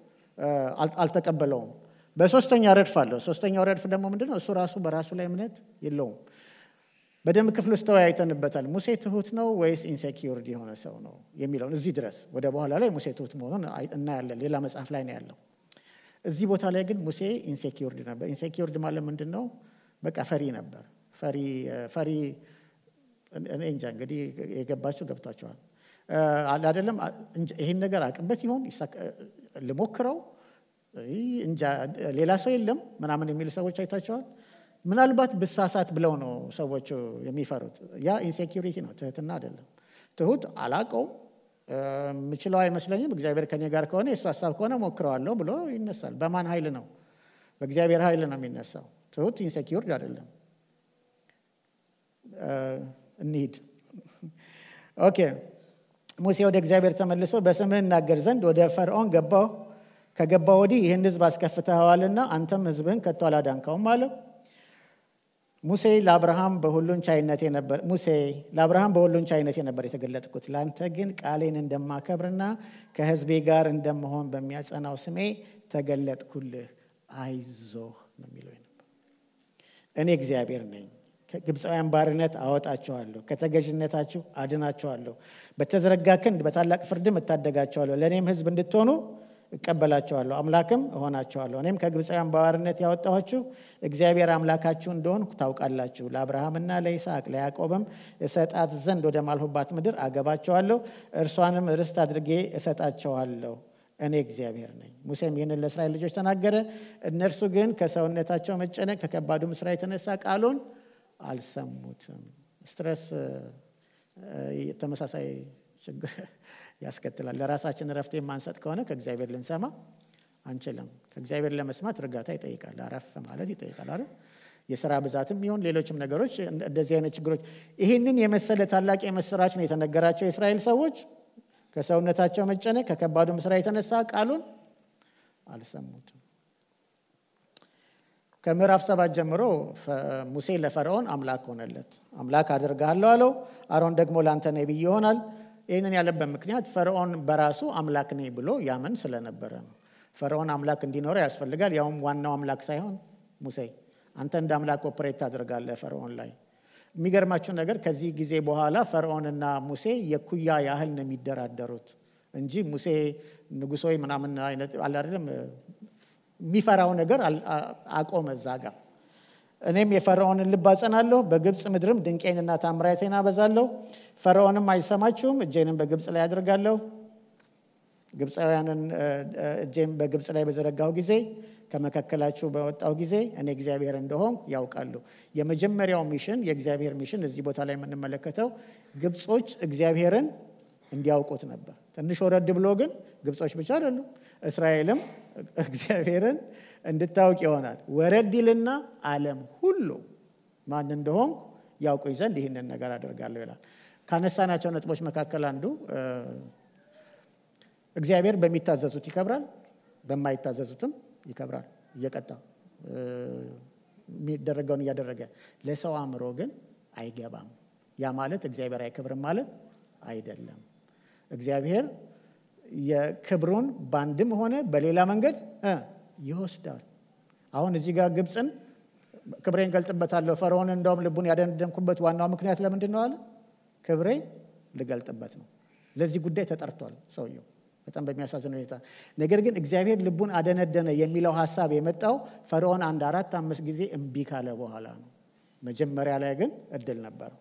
አልተቀበለውም። በሶስተኛ ረድፍ አለው። ሶስተኛው ረድፍ ደግሞ ምንድን ነው? እሱ ራሱ በራሱ ላይ እምነት የለውም። በደንብ ክፍል ውስጥ ተወያይተንበታል። ሙሴ ትሁት ነው ወይስ ኢንሴኪውርድ የሆነ ሰው ነው የሚለውን እዚህ ድረስ ወደ በኋላ ላይ ሙሴ ትሁት መሆኑን እናያለን። ሌላ መጽሐፍ ላይ ነው ያለው። እዚህ ቦታ ላይ ግን ሙሴ ኢንሴኪውርድ ነበር። ኢንሴኪውርድ ማለት ምንድን ነው? በቃ ፈሪ ነበር። ፈሪ ፈሪ እኔ እንጃ እንግዲህ የገባቸው ገብቷቸዋል አይደለም። ይህን ነገር አቅበት ይሆን ልሞክረው እንጃ ሌላ ሰው የለም ምናምን የሚሉ ሰዎች አይታቸዋል። ምናልባት ብሳሳት ብለው ነው ሰዎቹ የሚፈሩት። ያ ኢንሴኪሪቲ ነው፣ ትህትና አይደለም። ትሁት አላቀውም የምችለው አይመስለኝም፣ እግዚአብሔር ከኔ ጋር ከሆነ የእሱ ሀሳብ ከሆነ ሞክረዋለሁ ብሎ ይነሳል። በማን ኃይል ነው? በእግዚአብሔር ኃይል ነው የሚነሳው። ትሁት ኢንሴኪውርድ አይደለም። እንሂድ። ኦኬ ሙሴ ወደ እግዚአብሔር ተመልሶ በስምህ እናገር ዘንድ ወደ ፈርዖን ገባሁ። ከገባሁ ወዲህ ይህን ሕዝብ አስከፍተኸዋልና አንተም ሕዝብህን ከቶ አላዳንከውም አለው። ሙሴ ለአብርሃም በሁሉን ቻይነት ነበር ሙሴ ለአብርሃም በሁሉን ቻይነት ነበር የተገለጥኩት፣ ለአንተ ግን ቃሌን እንደማከብርና ከሕዝቤ ጋር እንደመሆን በሚያጸናው ስሜ ተገለጥኩልህ። አይዞህ ነው የሚለው ነበር። እኔ እግዚአብሔር ነኝ ከግብፃውያን ባርነት አወጣቸዋለሁ፣ ከተገዥነታችሁ አድናቸዋለሁ፣ በተዘረጋ ክንድ በታላቅ ፍርድም እታደጋቸዋለሁ፣ ለእኔም ሕዝብ እንድትሆኑ እቀበላቸዋለሁ፣ አምላክም እሆናቸዋለሁ። እኔም ከግብፃውያን ባርነት ያወጣኋችሁ እግዚአብሔር አምላካችሁ እንደሆንኩ ታውቃላችሁ። ለአብርሃምና ለይስሐቅ ለያዕቆብም እሰጣት ዘንድ ወደ ማልሁባት ምድር አገባቸዋለሁ፣ እርሷንም ርስት አድርጌ እሰጣቸዋለሁ። እኔ እግዚአብሔር ነኝ። ሙሴም ይህንን ለእስራኤል ልጆች ተናገረ። እነርሱ ግን ከሰውነታቸው መጨነቅ ከከባዱም ስራ የተነሳ ቃሉን አልሰሙትም። ስትረስ ተመሳሳይ ችግር ያስከትላል። ለራሳችን እረፍት የማንሰጥ ከሆነ ከእግዚአብሔር ልንሰማ አንችልም። ከእግዚአብሔር ለመስማት እርጋታ ይጠይቃል፣ አረፍ ማለት ይጠይቃል አይደል? የስራ ብዛትም ይሁን ሌሎችም ነገሮች እንደዚህ አይነት ችግሮች ይህንን የመሰለ ታላቅ የምስራች ነው የተነገራቸው የእስራኤል ሰዎች ከሰውነታቸው መጨነቅ ከከባዱም ስራ የተነሳ ቃሉን አልሰሙትም። ከምዕራፍ ሰባት ጀምሮ ሙሴ ለፈርዖን አምላክ ሆነለት። አምላክ አድርግሃለሁ አለው። አሮን ደግሞ ለአንተ ነቢይ ይሆናል። ይህንን ያለበት ምክንያት ፈርዖን በራሱ አምላክ ነኝ ብሎ ያምን ስለነበረ ነው። ፈርዖን አምላክ እንዲኖረው ያስፈልጋል። ያውም ዋናው አምላክ ሳይሆን ሙሴ አንተ እንደ አምላክ ኦፕሬት ታደርጋለህ ፈርዖን ላይ። የሚገርማችሁ ነገር ከዚህ ጊዜ በኋላ ፈርዖንና ሙሴ የኩያ ያህል ነው የሚደራደሩት እንጂ ሙሴ ንጉሥ ወይ ምናምን አይነት አለ አይደለም የሚፈራው ነገር አቆመ እዛ ጋር። እኔም የፈርዖንን ልብ አጸናለሁ፣ በግብፅ ምድርም ድንቄንና ታምራቴን አበዛለሁ። ፈርዖንም አይሰማችሁም፣ እጄንም በግብፅ ላይ አድርጋለሁ። ግብፃውያንን እጄም በግብፅ ላይ በዘረጋሁ ጊዜ ከመካከላችሁ በወጣው ጊዜ እኔ እግዚአብሔር እንደሆንኩ ያውቃሉ። የመጀመሪያው ሚሽን የእግዚአብሔር ሚሽን እዚህ ቦታ ላይ የምንመለከተው ግብጾች እግዚአብሔርን እንዲያውቁት ነበር። ትንሽ ወረድ ብሎ ግን ግብጾች ብቻ አይደሉም፣ እስራኤልም እግዚአብሔርን እንድታውቅ ይሆናል። ወረድ ይልና ዓለም ሁሉ ማን እንደሆንኩ ያውቁኝ ዘንድ ይህንን ነገር አደርጋለሁ ይላል። ካነሳናቸው ነጥቦች መካከል አንዱ እግዚአብሔር በሚታዘዙት ይከብራል፣ በማይታዘዙትም ይከብራል። እየቀጣ የሚደረገውን እያደረገ ለሰው አእምሮ ግን አይገባም። ያ ማለት እግዚአብሔር አይከብርም ማለት አይደለም። እግዚአብሔር የክብሩን በአንድም ሆነ በሌላ መንገድ ይወስዳል። አሁን እዚህ ጋር ግብፅን ክብሬን ገልጥበታለሁ፣ ፈርዖን እንደውም ልቡን ያደነደንኩበት ዋናው ምክንያት ለምንድን ነው አለ? ክብሬን ልገልጥበት ነው። ለዚህ ጉዳይ ተጠርቷል ሰውየው በጣም በሚያሳዝን ሁኔታ። ነገር ግን እግዚአብሔር ልቡን አደነደነ የሚለው ሀሳብ የመጣው ፈርዖን አንድ አራት አምስት ጊዜ እምቢ ካለ በኋላ ነው። መጀመሪያ ላይ ግን እድል ነበረው።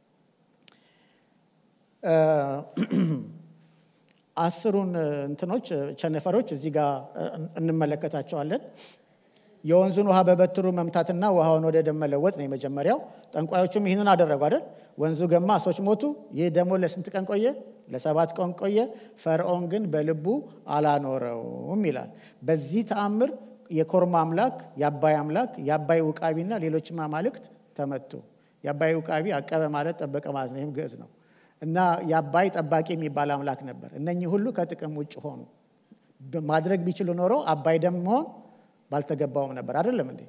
አስሩን እንትኖች ቸነፈሮች እዚህ ጋር እንመለከታቸዋለን። የወንዙን ውሃ በበትሩ መምታትና ውሃውን ወደ ደም መለወጥ ነው የመጀመሪያው። ጠንቋዮቹም ይህንን አደረጉ አይደል? ወንዙ ገማ፣ ሰዎች ሞቱ። ይህ ደግሞ ለስንት ቀን ቆየ? ለሰባት ቀን ቆየ። ፈርዖን ግን በልቡ አላኖረውም ይላል። በዚህ ተአምር የኮርማ አምላክ፣ የአባይ አምላክ፣ የአባይ ውቃቢና ሌሎችም አማልክት ተመቱ። የአባይ ውቃቢ አቀበ ማለት ጠበቀ ማለት ነው። ይህም ግዕዝ ነው እና የአባይ ጠባቂ የሚባል አምላክ ነበር። እነኚህ ሁሉ ከጥቅም ውጭ ሆኑ። ማድረግ ቢችሉ ኖሮ አባይ ደም መሆን ባልተገባውም ነበር። አይደለም እንዴ?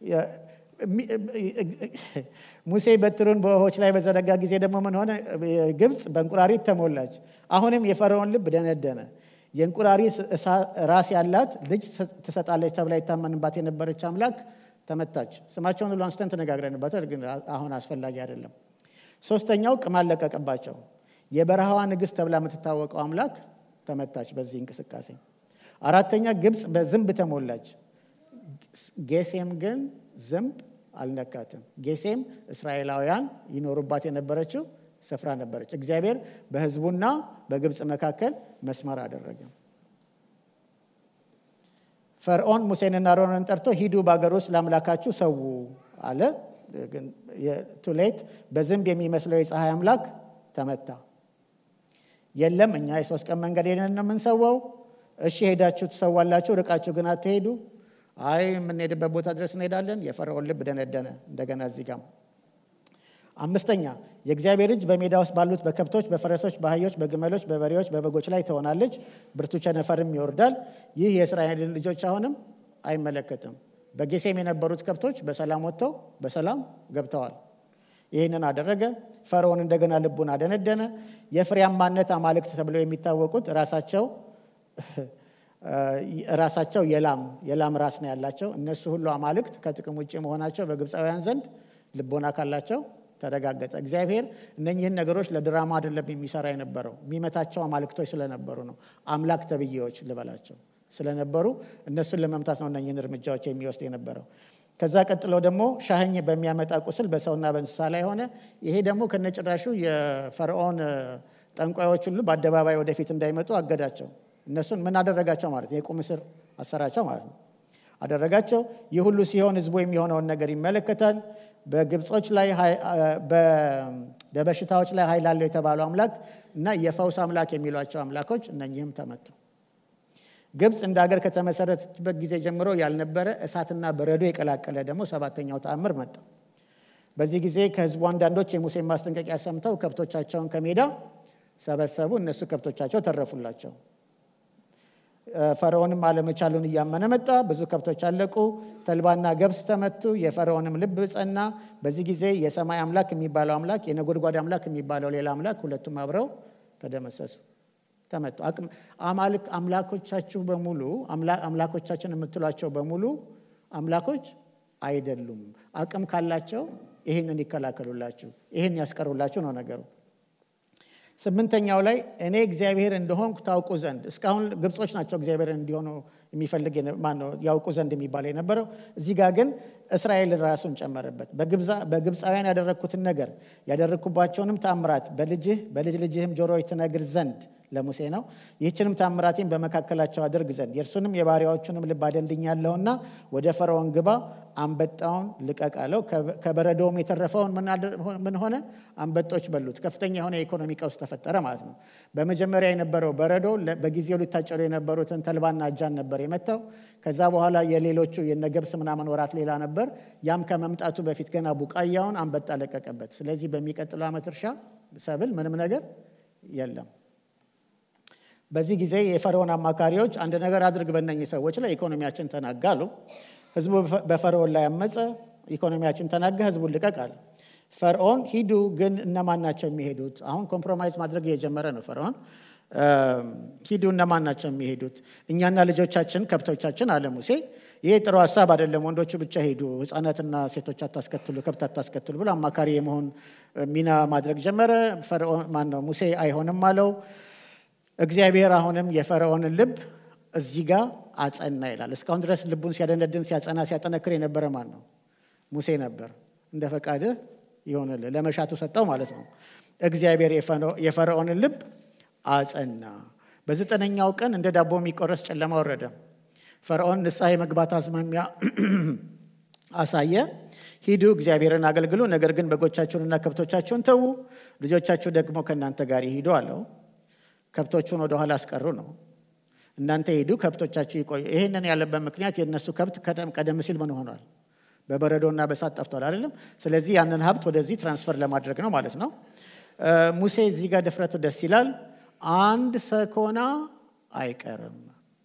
ሙሴ በትሩን በውኆች ላይ በዘረጋ ጊዜ ደግሞ ምን ሆነ? ግብፅ በእንቁራሪት ተሞላች። አሁንም የፈርዖን ልብ ደነደነ። የእንቁራሪት ራስ ያላት ልጅ ትሰጣለች ተብላ ይታመንባት የነበረች አምላክ ተመታች። ስማቸውን ሁሉ አንስተን ተነጋግረንበታል፣ ግን አሁን አስፈላጊ አይደለም። ሶስተኛው ቅማል ለቀቀባቸው። የበረሃዋ ንግሥት ተብላ የምትታወቀው አምላክ ተመታች በዚህ እንቅስቃሴ። አራተኛ ግብፅ በዝንብ ተሞላች። ጌሴም ግን ዝንብ አልነካትም። ጌሴም እስራኤላውያን ይኖሩባት የነበረችው ስፍራ ነበረች። እግዚአብሔር በሕዝቡና በግብፅ መካከል መስመር አደረገ። ፈርዖን ሙሴንና አሮንን ጠርቶ ሂዱ በአገር ውስጥ ለአምላካችሁ ሰው አለ። ቱሌት በዝንብ የሚመስለው የፀሐይ አምላክ ተመታ። የለም እኛ የሶስት ቀን መንገድ ሄደን ነው የምንሰዋው። እሺ ሄዳችሁ ትሰዋላችሁ፣ ርቃችሁ ግን አትሄዱ። አይ የምንሄድበት ቦታ ድረስ እንሄዳለን። የፈርዖን ልብ ደነደነ። እንደገና እዚህ ጋም አምስተኛ የእግዚአብሔር እጅ በሜዳ ውስጥ ባሉት በከብቶች፣ በፈረሶች፣ በአህዮች፣ በግመሎች፣ በበሬዎች፣ በበጎች ላይ ትሆናለች፣ ብርቱ ቸነፈርም ይወርዳል። ይህ የእስራኤልን ልጆች አሁንም አይመለከትም። በጌሴም የነበሩት ከብቶች በሰላም ወጥተው በሰላም ገብተዋል። ይህንን አደረገ። ፈርዖን እንደገና ልቡን አደነደነ። የፍሬያማነት አማልክት ተብለው የሚታወቁት ራሳቸው ራሳቸው የላም የላም ራስ ነው ያላቸው እነሱ ሁሉ አማልክት ከጥቅም ውጭ መሆናቸው በግብፃውያን ዘንድ ልቦና ካላቸው ተረጋገጠ። እግዚአብሔር እነኚህን ነገሮች ለድራማ አይደለም የሚሰራ የነበረው የሚመታቸው አማልክቶች ስለነበሩ ነው። አምላክ ተብዬዎች ልበላቸው ስለነበሩ እነሱን ለመምታት ነው እነኚህን እርምጃዎች የሚወስድ የነበረው። ከዛ ቀጥሎ ደግሞ ሻህኝ በሚያመጣ ቁስል በሰውና በእንስሳ ላይ ሆነ። ይሄ ደግሞ ከነጭራሹ የፈርዖን ጠንቋዮች ሁሉ በአደባባይ ወደፊት እንዳይመጡ አገዳቸው። እነሱን ምን አደረጋቸው ማለት ነው? የቁም እስር አሰራቸው ማለት ነው። አደረጋቸው። ይህ ሁሉ ሲሆን ህዝቡ የሚሆነውን ነገር ይመለከታል። በግብጾች ላይ በበሽታዎች ላይ ኃይል አለው የተባለው አምላክ እና የፈውስ አምላክ የሚሏቸው አምላኮች እነኚህም ተመቱ። ግብፅ እንደ ሀገር ከተመሰረተችበት ጊዜ ጀምሮ ያልነበረ እሳትና በረዶ የቀላቀለ ደግሞ ሰባተኛው ተአምር መጣ። በዚህ ጊዜ ከህዝቡ አንዳንዶች የሙሴን ማስጠንቀቂያ ሰምተው ከብቶቻቸውን ከሜዳ ሰበሰቡ። እነሱ ከብቶቻቸው ተረፉላቸው። ፈርዖንም አለመቻሉን እያመነ መጣ። ብዙ ከብቶች አለቁ። ተልባና ገብስ ተመቱ። የፈርዖንም ልብ ጸና። በዚህ ጊዜ የሰማይ አምላክ የሚባለው አምላክ፣ የነጎድጓድ አምላክ የሚባለው ሌላ አምላክ ሁለቱም አብረው ተደመሰሱ፣ ተመቱ። አማልክ አምላኮቻችሁ በሙሉ አምላኮቻችን የምትሏቸው በሙሉ አምላኮች አይደሉም። አቅም ካላቸው ይህንን ይከላከሉላችሁ፣ ይህን ያስቀሩላችሁ ነው ነገሩ። ስምንተኛው ላይ እኔ እግዚአብሔር እንደሆንኩ ታውቁ ዘንድ እስካሁን ግብጾች ናቸው እግዚአብሔር እንዲሆኑ የሚፈልግ ማነው ያውቁ ዘንድ የሚባለው የነበረው። እዚህ ጋር ግን እስራኤል ራሱን ጨመረበት። በግብፃውያን ያደረግኩትን ነገር ያደረግኩባቸውንም ታምራት በልጅህ በልጅ ልጅህም ጆሮዎች ትነግር ዘንድ ለሙሴ ነው። ይህችንም ታምራቴን በመካከላቸው አድርግ ዘንድ የእርሱንም የባሪያዎቹንም ልብ አደንድኛለሁና ወደ ፈርዖን ግባ፣ አንበጣውን ልቀቅ አለው። ከበረዶውም የተረፈውን ምን ሆነ? አንበጦች በሉት። ከፍተኛ የሆነ የኢኮኖሚ ቀውስ ተፈጠረ ማለት ነው። በመጀመሪያ የነበረው በረዶ በጊዜው ሊታጨዱ የነበሩትን ተልባና እጃን ነበር የመታው። ከዛ በኋላ የሌሎቹ የነገብስ ምናምን ወራት ሌላ ነበር። ያም ከመምጣቱ በፊት ገና ቡቃያውን አንበጣ ለቀቀበት። ስለዚህ በሚቀጥለው ዓመት እርሻ ሰብል ምንም ነገር የለም። በዚህ ጊዜ የፈርዖን አማካሪዎች አንድ ነገር አድርግ በእነኝህ ሰዎች ላይ ኢኮኖሚያችን ተናጋ አሉ። ህዝቡ በፈርዖን ላይ አመፀ። ኢኮኖሚያችን ተናጋ፣ ህዝቡን ልቀቅ አለ። ፈርዖን ሂዱ፣ ግን እነማን ናቸው የሚሄዱት? አሁን ኮምፕሮማይዝ ማድረግ እየጀመረ ነው ፈርዖን። ሂዱ፣ እነማን ናቸው የሚሄዱት? እኛና ልጆቻችን ከብቶቻችን አለ ሙሴ። ይሄ ጥሩ ሀሳብ አይደለም፣ ወንዶቹ ብቻ ሄዱ፣ ህፃናትና ሴቶች አታስከትሉ፣ ከብት አታስከትሉ ብሎ አማካሪ የመሆን ሚና ማድረግ ጀመረ። ፈርዖን ማነው ሙሴ አይሆንም አለው። እግዚአብሔር አሁንም የፈርዖንን ልብ እዚህ ጋር አጸና ይላል። እስካሁን ድረስ ልቡን ሲያደነድን ሲያጸና ሲያጠነክር የነበረ ማን ነው? ሙሴ ነበር። እንደ ፈቃድህ ይሆንልህ ለመሻቱ ሰጠው ማለት ነው። እግዚአብሔር የፈርዖንን ልብ አጸና። በዘጠነኛው ቀን እንደ ዳቦ የሚቆረስ ጨለማ ወረደ። ፈርዖን ንስሐ የመግባት አዝማሚያ አሳየ። ሂዱ እግዚአብሔርን አገልግሉ፣ ነገር ግን በጎቻችሁንና ከብቶቻችሁን ተዉ፣ ልጆቻችሁ ደግሞ ከእናንተ ጋር ይሂዱ አለው። ከብቶቹን ወደ ኋላ አስቀሩ ነው። እናንተ ሂዱ፣ ከብቶቻችሁ ይቆዩ። ይህንን ያለበት ምክንያት የእነሱ ከብት ቀደም ሲል ምን ሆኗል? በበረዶና በሳት ጠፍቷል አይደለም። ስለዚህ ያንን ሀብት ወደዚህ ትራንስፈር ለማድረግ ነው ማለት ነው። ሙሴ እዚህ ጋር ድፍረቱ ደስ ይላል። አንድ ሰኮና አይቀርም፣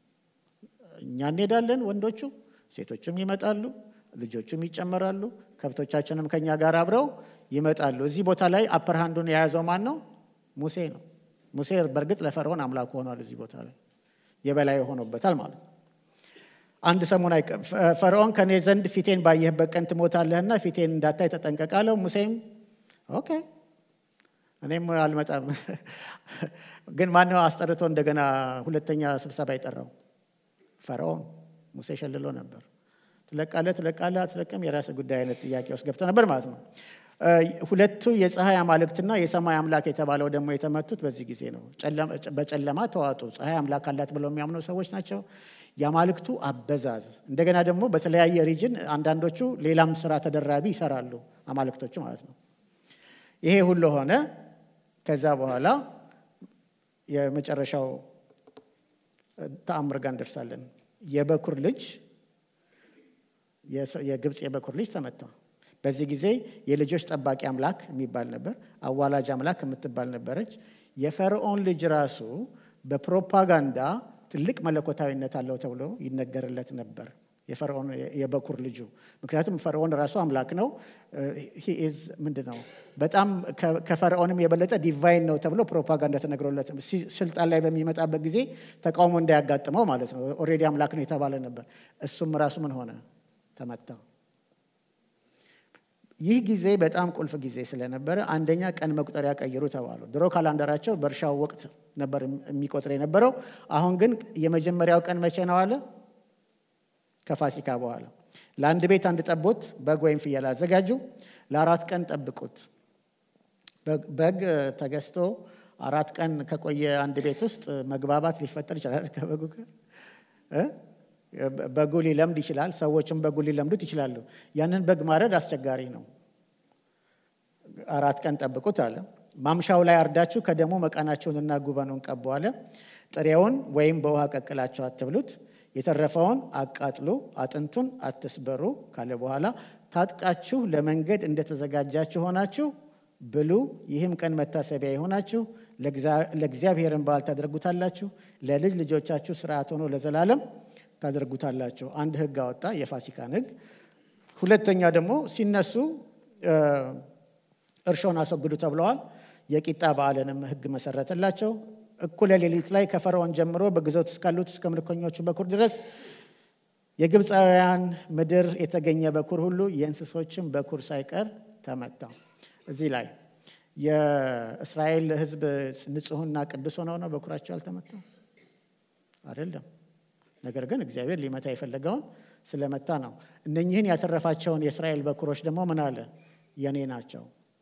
እኛ እንሄዳለን፣ ወንዶቹ ሴቶቹም ይመጣሉ፣ ልጆቹም ይጨመራሉ፣ ከብቶቻችንም ከኛ ጋር አብረው ይመጣሉ። እዚህ ቦታ ላይ አፐርሃንዱን የያዘው ማን ነው? ሙሴ ነው። ሙሴ በእርግጥ ለፈርዖን አምላክ ሆኗል። እዚህ ቦታ ላይ የበላይ ሆኖበታል ማለት ነው። አንድ ሰሞን ፈርዖን ከኔ ዘንድ ፊቴን ባየህበት ቀን ትሞታለህና ፊቴን እንዳታይ ተጠንቀቅ አለው። ሙሴም ኦኬ እኔም አልመጣም። ግን ማነው አስጠርቶ እንደገና ሁለተኛ ስብሰባ የጠራው? ፈርዖን። ሙሴ ሸልሎ ነበር። ትለቃለህ ትለቃለህ አትለቅም የራስ ጉዳይ አይነት ጥያቄ ውስጥ ገብቶ ነበር ማለት ነው። ሁለቱ የፀሐይ አማልክትና የሰማይ አምላክ የተባለው ደግሞ የተመቱት በዚህ ጊዜ ነው። በጨለማ ተዋጡ። ፀሐይ አምላክ አላት ብለው የሚያምኑ ሰዎች ናቸው። የአማልክቱ አበዛዝ እንደገና ደግሞ በተለያየ ሪጅን አንዳንዶቹ ሌላም ስራ ተደራቢ ይሰራሉ አማልክቶቹ ማለት ነው። ይሄ ሁሉ ሆነ። ከዛ በኋላ የመጨረሻው ተአምር ጋር እንደርሳለን። የበኩር ልጅ የግብፅ የበኩር ልጅ ተመታ። በዚህ ጊዜ የልጆች ጠባቂ አምላክ የሚባል ነበር። አዋላጅ አምላክ የምትባል ነበረች። የፈርዖን ልጅ ራሱ በፕሮፓጋንዳ ትልቅ መለኮታዊነት አለው ተብሎ ይነገርለት ነበር። የፈርዖን የበኩር ልጁ ምክንያቱም ፈርዖን ራሱ አምላክ ነው። ሂዝ ምንድን ነው በጣም ከፈርዖንም የበለጠ ዲቫይን ነው ተብሎ ፕሮፓጋንዳ ተነግሮለት ስልጣን ላይ በሚመጣበት ጊዜ ተቃውሞ እንዳያጋጥመው ማለት ነው። ኦልሬዲ አምላክ ነው የተባለ ነበር። እሱም ራሱ ምን ሆነ? ተመታ። ይህ ጊዜ በጣም ቁልፍ ጊዜ ስለነበረ አንደኛ ቀን መቁጠሪያ ቀይሩ ተባሉ። ድሮ ካላንደራቸው በእርሻው ወቅት ነበር የሚቆጥር የነበረው። አሁን ግን የመጀመሪያው ቀን መቼ ነው አለ? ከፋሲካ በኋላ ለአንድ ቤት አንድ ጠቦት በግ ወይም ፍየል አዘጋጁ። ለአራት ቀን ጠብቁት። በግ ተገዝቶ አራት ቀን ከቆየ አንድ ቤት ውስጥ መግባባት ሊፈጠር ይችላል ከበጉ ጋር በጉ ሊለምድ ይችላል። ሰዎችም በጉ ሊለምዱት ይችላሉ። ያንን በግ ማረድ አስቸጋሪ ነው። አራት ቀን ጠብቁት አለ። ማምሻው ላይ አርዳችሁ ከደሙ መቃናቸውንና ጉበኑን ቀቡ አለ። ጥሬውን ወይም በውሃ ቀቅላችሁ አትብሉት፣ የተረፈውን አቃጥሉ፣ አጥንቱን አትስበሩ ካለ በኋላ ታጥቃችሁ ለመንገድ እንደተዘጋጃችሁ ሆናችሁ ብሉ። ይህም ቀን መታሰቢያ የሆናችሁ ለእግዚአብሔርን በዓል ታደርጉታላችሁ። ለልጅ ልጆቻችሁ ስርዓት ሆኖ ለዘላለም ታደርጉታላችሁ። አንድ ሕግ አወጣ፣ የፋሲካን ሕግ። ሁለተኛ ደግሞ ሲነሱ እርሾን አስወግዱ ተብለዋል። የቂጣ በዓልንም ሕግ መሰረተላቸው። እኩለ ሌሊት ላይ ከፈርዖን ጀምሮ በግዞት እስካሉት እስከ ምርኮኞቹ በኩር ድረስ የግብፃውያን ምድር የተገኘ በኩር ሁሉ የእንስሶችን በኩር ሳይቀር ተመታ። እዚህ ላይ የእስራኤል ሕዝብ ንጹሕና ቅዱስ ሆነው ነው በኩራቸው ያልተመታው አይደለም። ነገር ግን እግዚአብሔር ሊመታ የፈለገውን ስለመታ ነው። እነኚህን ያተረፋቸውን የእስራኤል በኩሮች ደግሞ ምን አለ? የኔ ናቸው።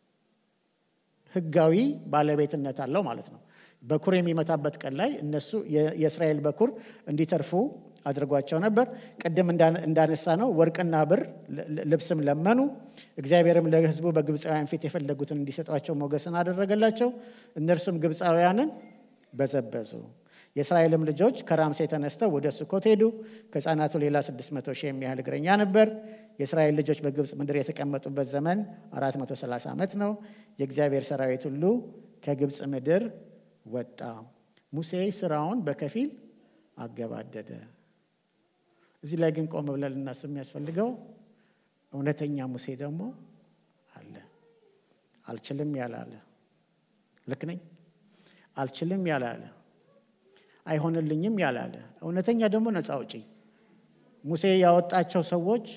ህጋዊ ባለቤትነት አለው ማለት ነው። በኩር የሚመታበት ቀን ላይ እነሱ የእስራኤል በኩር እንዲተርፉ አድርጓቸው ነበር። ቅድም እንዳነሳ ነው ወርቅና ብር ልብስም ለመኑ። እግዚአብሔርም ለህዝቡ በግብፃውያን ፊት የፈለጉትን እንዲሰጧቸው ሞገስን አደረገላቸው። እነርሱም ግብፃውያንን በዘበዙ። የእስራኤልም ልጆች ከራምሴ ተነስተው ወደ ሱኮት ሄዱ። ከህፃናቱ ሌላ 600 ሺህ የሚያህል እግረኛ ነበር። የእስራኤል ልጆች በግብፅ ምድር የተቀመጡበት ዘመን 430 ዓመት ነው። የእግዚአብሔር ሰራዊት ሁሉ ከግብፅ ምድር ወጣ። ሙሴ ስራውን በከፊል አገባደደ። እዚህ ላይ ግን ቆም ብለን ልናስብ የሚያስፈልገው እውነተኛ ሙሴ ደግሞ አለ። አልችልም ያላለ ልክ ነኝ፣ አልችልም ያላለ አይሆንልኝም ያላለ እውነተኛ ደግሞ ነፃ አውጪ ሙሴ ያወጣቸው ሰዎች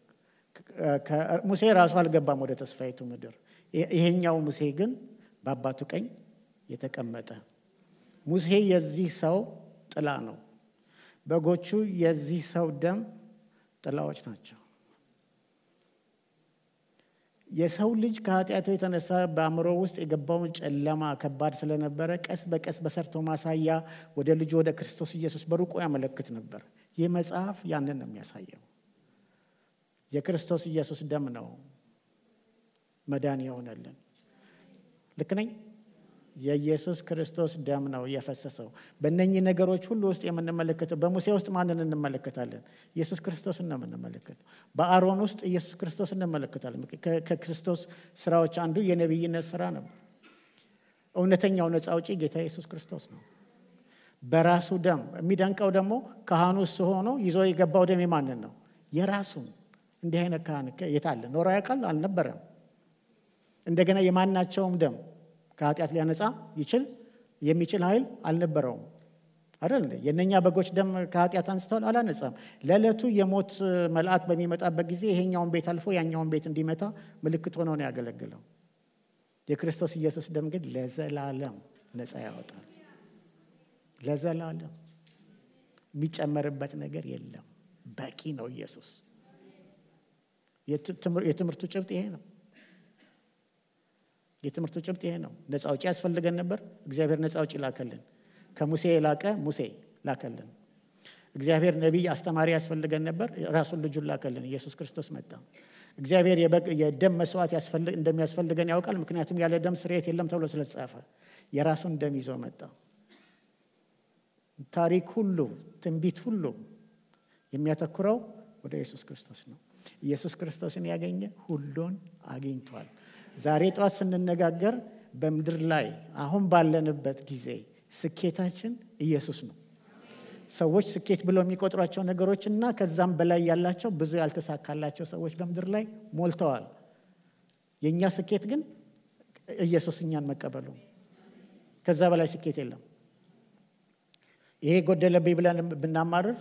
ሙሴ ራሱ አልገባም ወደ ተስፋይቱ ምድር። ይሄኛው ሙሴ ግን በአባቱ ቀኝ የተቀመጠ ሙሴ የዚህ ሰው ጥላ ነው። በጎቹ የዚህ ሰው ደም ጥላዎች ናቸው። የሰው ልጅ ከኃጢአቱ የተነሳ በአእምሮ ውስጥ የገባውን ጨለማ ከባድ ስለነበረ ቀስ በቀስ በሰርቶ ማሳያ ወደ ልጁ ወደ ክርስቶስ ኢየሱስ በሩቁ ያመለክት ነበር። ይህ መጽሐፍ ያንን ነው የሚያሳየው። የክርስቶስ ኢየሱስ ደም ነው መዳን የሆነልን። ልክ ነኝ? የኢየሱስ ክርስቶስ ደም ነው የፈሰሰው። በእነኚህ ነገሮች ሁሉ ውስጥ የምንመለከተው በሙሴ ውስጥ ማንን እንመለከታለን? ኢየሱስ ክርስቶስን ነው የምንመለከተው። በአሮን ውስጥ ኢየሱስ ክርስቶስ እንመለከታለን። ከክርስቶስ ስራዎች አንዱ የነቢይነት ስራ ነበር። እውነተኛው ነፃ አውጪ ጌታ ኢየሱስ ክርስቶስ ነው በራሱ ደም። የሚደንቀው ደግሞ ካህኑ እሱ ሆኖ ይዞ የገባው ደም የማንን ነው? የራሱን። እንዲህ አይነት ካህን የታለ? ኖሮ ያውቃል? አልነበረም። እንደገና የማናቸውም ደም ከኃጢአት ሊያነጻ ይችል የሚችል ኃይል አልነበረውም። አይደል? የእነኛ በጎች ደም ከኃጢአት አንስተዋል? አላነጻም። ለዕለቱ የሞት መልአክ በሚመጣበት ጊዜ ይሄኛውን ቤት አልፎ ያኛውን ቤት እንዲመታ ምልክት ሆኖ ነው ያገለግለው። የክርስቶስ ኢየሱስ ደም ግን ለዘላለም ነፃ ያወጣል። ለዘላለም የሚጨመርበት ነገር የለም። በቂ ነው ኢየሱስ። የትምህርቱ ጭብጥ ይሄ ነው። የትምህርቱ ጭብጥ ይሄ ነው። ነፃ አውጪ ያስፈልገን ነበር። እግዚአብሔር ነፃ አውጪ ላከልን። ከሙሴ የላቀ ሙሴ ላከልን። እግዚአብሔር ነቢይ አስተማሪ ያስፈልገን ነበር። ራሱን ልጁን ላከልን። ኢየሱስ ክርስቶስ መጣ። እግዚአብሔር የደም መስዋዕት እንደሚያስፈልገን ያውቃል። ምክንያቱም ያለ ደም ስርየት የለም ተብሎ ስለተጻፈ የራሱን ደም ይዞ መጣ። ታሪክ ሁሉ ትንቢት ሁሉ የሚያተኩረው ወደ ኢየሱስ ክርስቶስ ነው። ኢየሱስ ክርስቶስን ያገኘ ሁሉን አግኝቷል። ዛሬ ጠዋት ስንነጋገር በምድር ላይ አሁን ባለንበት ጊዜ ስኬታችን ኢየሱስ ነው። ሰዎች ስኬት ብለው የሚቆጥሯቸው ነገሮች እና ከዛም በላይ ያላቸው ብዙ ያልተሳካላቸው ሰዎች በምድር ላይ ሞልተዋል። የእኛ ስኬት ግን ኢየሱስ እኛን መቀበሉ፣ ከዛ በላይ ስኬት የለም። ይሄ ጎደለብኝ ብለን ብናማርር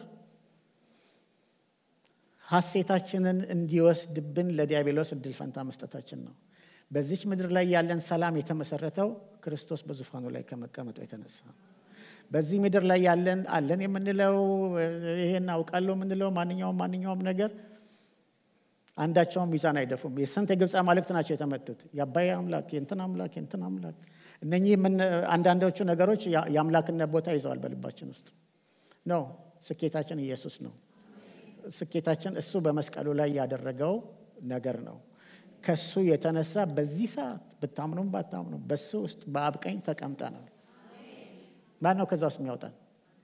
ሐሴታችንን እንዲወስድብን ለዲያብሎስ እድል ፈንታ መስጠታችን ነው። በዚች ምድር ላይ ያለን ሰላም የተመሰረተው ክርስቶስ በዙፋኑ ላይ ከመቀመጡ የተነሳ በዚህ ምድር ላይ ያለን አለን የምንለው ይሄን አውቃለሁ የምንለው ማንኛውም ማንኛውም ነገር አንዳቸውም ሚዛን አይደፉም። የስንት የግብፅ አማልክት ናቸው የተመቱት? የአባይ አምላክ፣ የእንትን አምላክ፣ የእንትን አምላክ። እነኚህ አንዳንዶቹ ነገሮች የአምላክነት ቦታ ይዘዋል በልባችን ውስጥ ነው። ስኬታችን ኢየሱስ ነው። ስኬታችን እሱ በመስቀሉ ላይ ያደረገው ነገር ነው። ከሱ የተነሳ በዚህ ሰዓት ብታምኑም ባታምኑም በሱ ውስጥ በአብ ቀኝ ተቀምጠናል። ማን ነው ከዛ ውስጥ የሚያወጣን?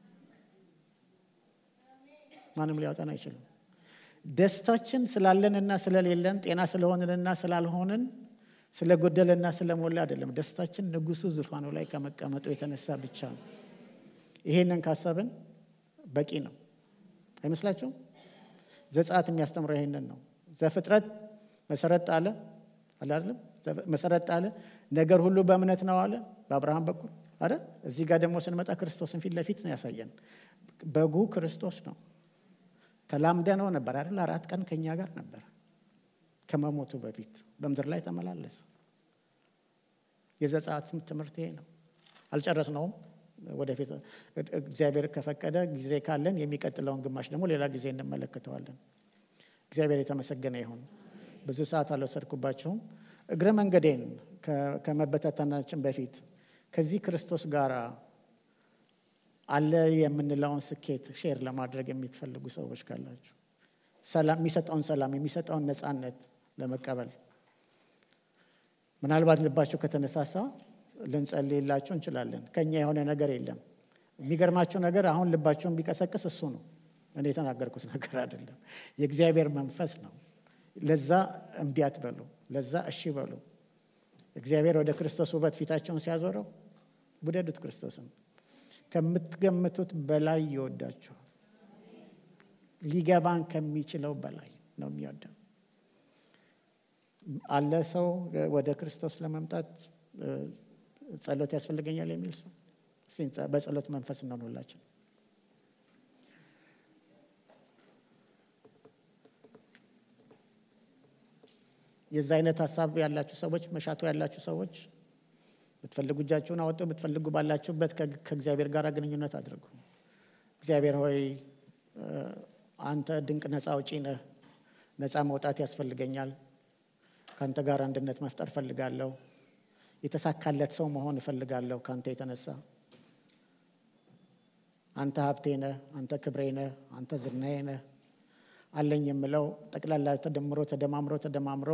ማንም ሊያወጣን አይችልም። ደስታችን ስላለንና ስለሌለን፣ ጤና ስለሆንንና ስላልሆንን፣ ስለጎደለና ስለሞላ አይደለም። ደስታችን ንጉሱ ዙፋኑ ላይ ከመቀመጡ የተነሳ ብቻ ነው። ይሄንን ካሰብን በቂ ነው አይመስላችሁም? ዘጸአት የሚያስተምረው ይሄንን ነው። ዘፍጥረት መሰረት ጣለ አለ አይደለም? መሰረት ጣለ። ነገር ሁሉ በእምነት ነው አለ በአብርሃም በኩል አይደል? እዚህ ጋር ደግሞ ስንመጣ ክርስቶስን ፊት ለፊት ነው ያሳየን። በጉ ክርስቶስ ነው። ተላምደ ነው ነበር አይደል? አራት ቀን ከኛ ጋር ነበር ከመሞቱ በፊት በምድር ላይ ተመላለሰ። የዘጸአት ትምህርት ይሄ ነው። አልጨረስነውም። ወደፊት እግዚአብሔር ከፈቀደ ጊዜ ካለን የሚቀጥለውን ግማሽ ደግሞ ሌላ ጊዜ እንመለከተዋለን። እግዚአብሔር የተመሰገነ ይሁን። ብዙ ሰዓት አልወሰድኩባችሁም። እግረ መንገዴን ከመበታተናችን በፊት ከዚህ ክርስቶስ ጋር አለ የምንለውን ስኬት ሼር ለማድረግ የሚትፈልጉ ሰዎች ካላችሁ ሰላም የሚሰጠውን ሰላም የሚሰጠውን ነፃነት ለመቀበል ምናልባት ልባችሁ ከተነሳሳ ልንጸልይላችሁ እንችላለን። ከኛ የሆነ ነገር የለም። የሚገርማችሁ ነገር አሁን ልባችሁን ቢቀሰቅስ እሱ ነው። እኔ የተናገርኩት ነገር አይደለም። የእግዚአብሔር መንፈስ ነው። ለዛ እምቢ አትበሉ፣ ለዛ እሺ በሉ። እግዚአብሔር ወደ ክርስቶስ ውበት ፊታቸውን ሲያዞረው ውደዱት። ክርስቶስን ከምትገምቱት በላይ ይወዳችኋል። ሊገባን ከሚችለው በላይ ነው የሚወደው። አለ ሰው ወደ ክርስቶስ ለመምጣት ጸሎት ያስፈልገኛል የሚል ሰው በጸሎት መንፈስ እንሆንላችን። የዛ አይነት ሀሳብ ያላችሁ ሰዎች፣ መሻቶ ያላችሁ ሰዎች ብትፈልጉ እጃችሁን አወጡ፣ ብትፈልጉ ባላችሁበት ከእግዚአብሔር ጋር ግንኙነት አድርጉ። እግዚአብሔር ሆይ አንተ ድንቅ ነፃ አውጪ ነህ። ነፃ መውጣት ያስፈልገኛል። ከአንተ ጋር አንድነት መፍጠር እፈልጋለሁ። የተሳካለት ሰው መሆን እፈልጋለሁ። ከአንተ የተነሳ አንተ ሀብቴ ነህ፣ አንተ ክብሬ ነህ፣ አንተ ዝናዬ ነህ። አለኝ የምለው ጠቅላላ ተደምሮ ተደማምሮ ተደማምሮ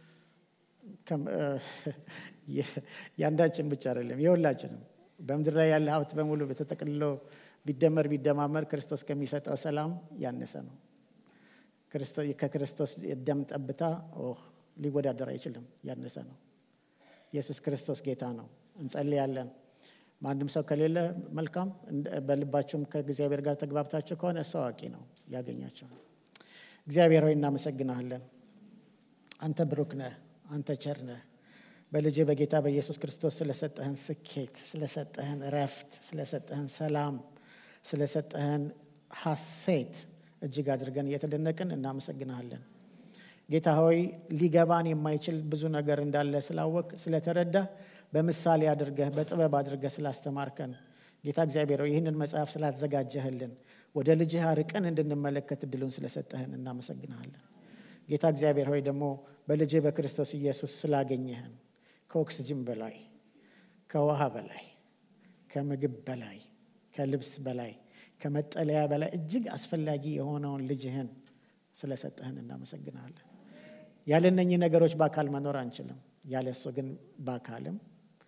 የአንዳችን ብቻ አይደለም የሁላችንም በምድር ላይ ያለ ሀብት በሙሉ በተጠቅልሎ ቢደመር ቢደማመር ክርስቶስ ከሚሰጠው ሰላም ያነሰ ነው። ከክርስቶስ የደም ጠብታ ሊወዳደር አይችልም፣ ያነሰ ነው። ኢየሱስ ክርስቶስ ጌታ ነው። እንጸልያለን። ማንም ሰው ከሌለ መልካም። በልባችሁም ከእግዚአብሔር ጋር ተግባብታችሁ ከሆነ እሱ አዋቂ ነው፣ ያገኛቸው። እግዚአብሔር ሆይ እናመሰግናለን። አንተ ብሩክ ነህ፣ አንተ ቸር ነህ። በልጅ በጌታ በኢየሱስ ክርስቶስ ስለሰጠህን ስኬት፣ ስለሰጠህን እረፍት፣ ስለሰጠህን ሰላም፣ ስለሰጠህን ሐሴት እጅግ አድርገን እየተደነቅን እናመሰግናለን። ጌታ ሆይ ሊገባን የማይችል ብዙ ነገር እንዳለ ስላወቅ ስለተረዳ በምሳሌ አድርገህ በጥበብ አድርገህ ስላስተማርከን ጌታ እግዚአብሔር ሆይ ይህንን መጽሐፍ ስላዘጋጀህልን ወደ ልጅህ አርቀን እንድንመለከት እድሉን ስለሰጠህን እናመሰግናለን። ጌታ እግዚአብሔር ሆይ ደግሞ በልጅህ በክርስቶስ ኢየሱስ ስላገኘህን ከኦክስጅን በላይ ከውሃ በላይ ከምግብ በላይ ከልብስ በላይ ከመጠለያ በላይ እጅግ አስፈላጊ የሆነውን ልጅህን ስለሰጠህን እናመሰግናለን። ያለ እነኚህ ነገሮች በአካል መኖር አንችልም። ያለ እሱ ግን በአካልም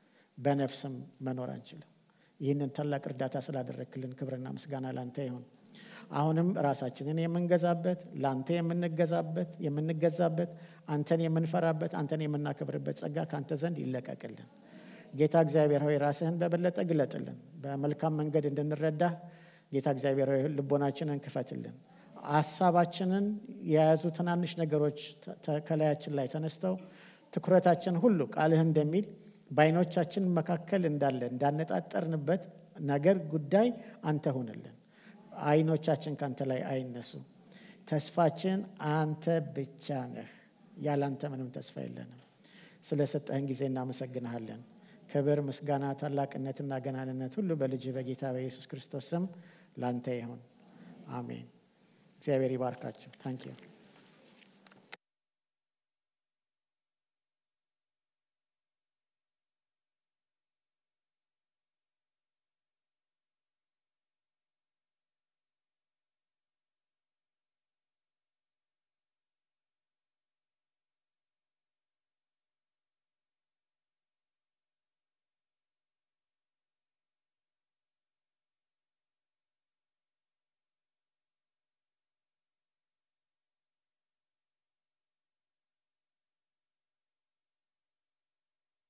በነፍስም መኖር አንችልም። ይህንን ታላቅ እርዳታ ስላደረግክልን ክብርና ምስጋና ላንተ ይሁን። አሁንም ራሳችንን የምንገዛበት ለአንተ የምንገዛበት የምንገዛበት አንተን የምንፈራበት አንተን የምናከብርበት ጸጋ ከአንተ ዘንድ ይለቀቅልን። ጌታ እግዚአብሔር ሆይ ራስህን በበለጠ ግለጥልን። በመልካም መንገድ እንድንረዳ ጌታ እግዚአብሔር ሆይ ልቦናችንን ክፈትልን። ሀሳባችንን የያዙ ትናንሽ ነገሮች ከላያችን ላይ ተነስተው ትኩረታችን ሁሉ ቃልህ እንደሚል በዓይኖቻችን መካከል እንዳለ እንዳነጣጠርንበት ነገር ጉዳይ አንተ ሁንልን። ዓይኖቻችን ከአንተ ላይ አይነሱ። ተስፋችን አንተ ብቻ ነህ። ያለ አንተ ምንም ተስፋ የለንም። ስለ ሰጠህን ጊዜ እናመሰግንሃለን። ክብር፣ ምስጋና፣ ታላቅነትና ገናንነት ሁሉ በልጅ በጌታ በኢየሱስ ክርስቶስ ስም ላንተ ይሁን። አሜን። እግዚአብሔር ይባርካችሁ። ታንኪዩ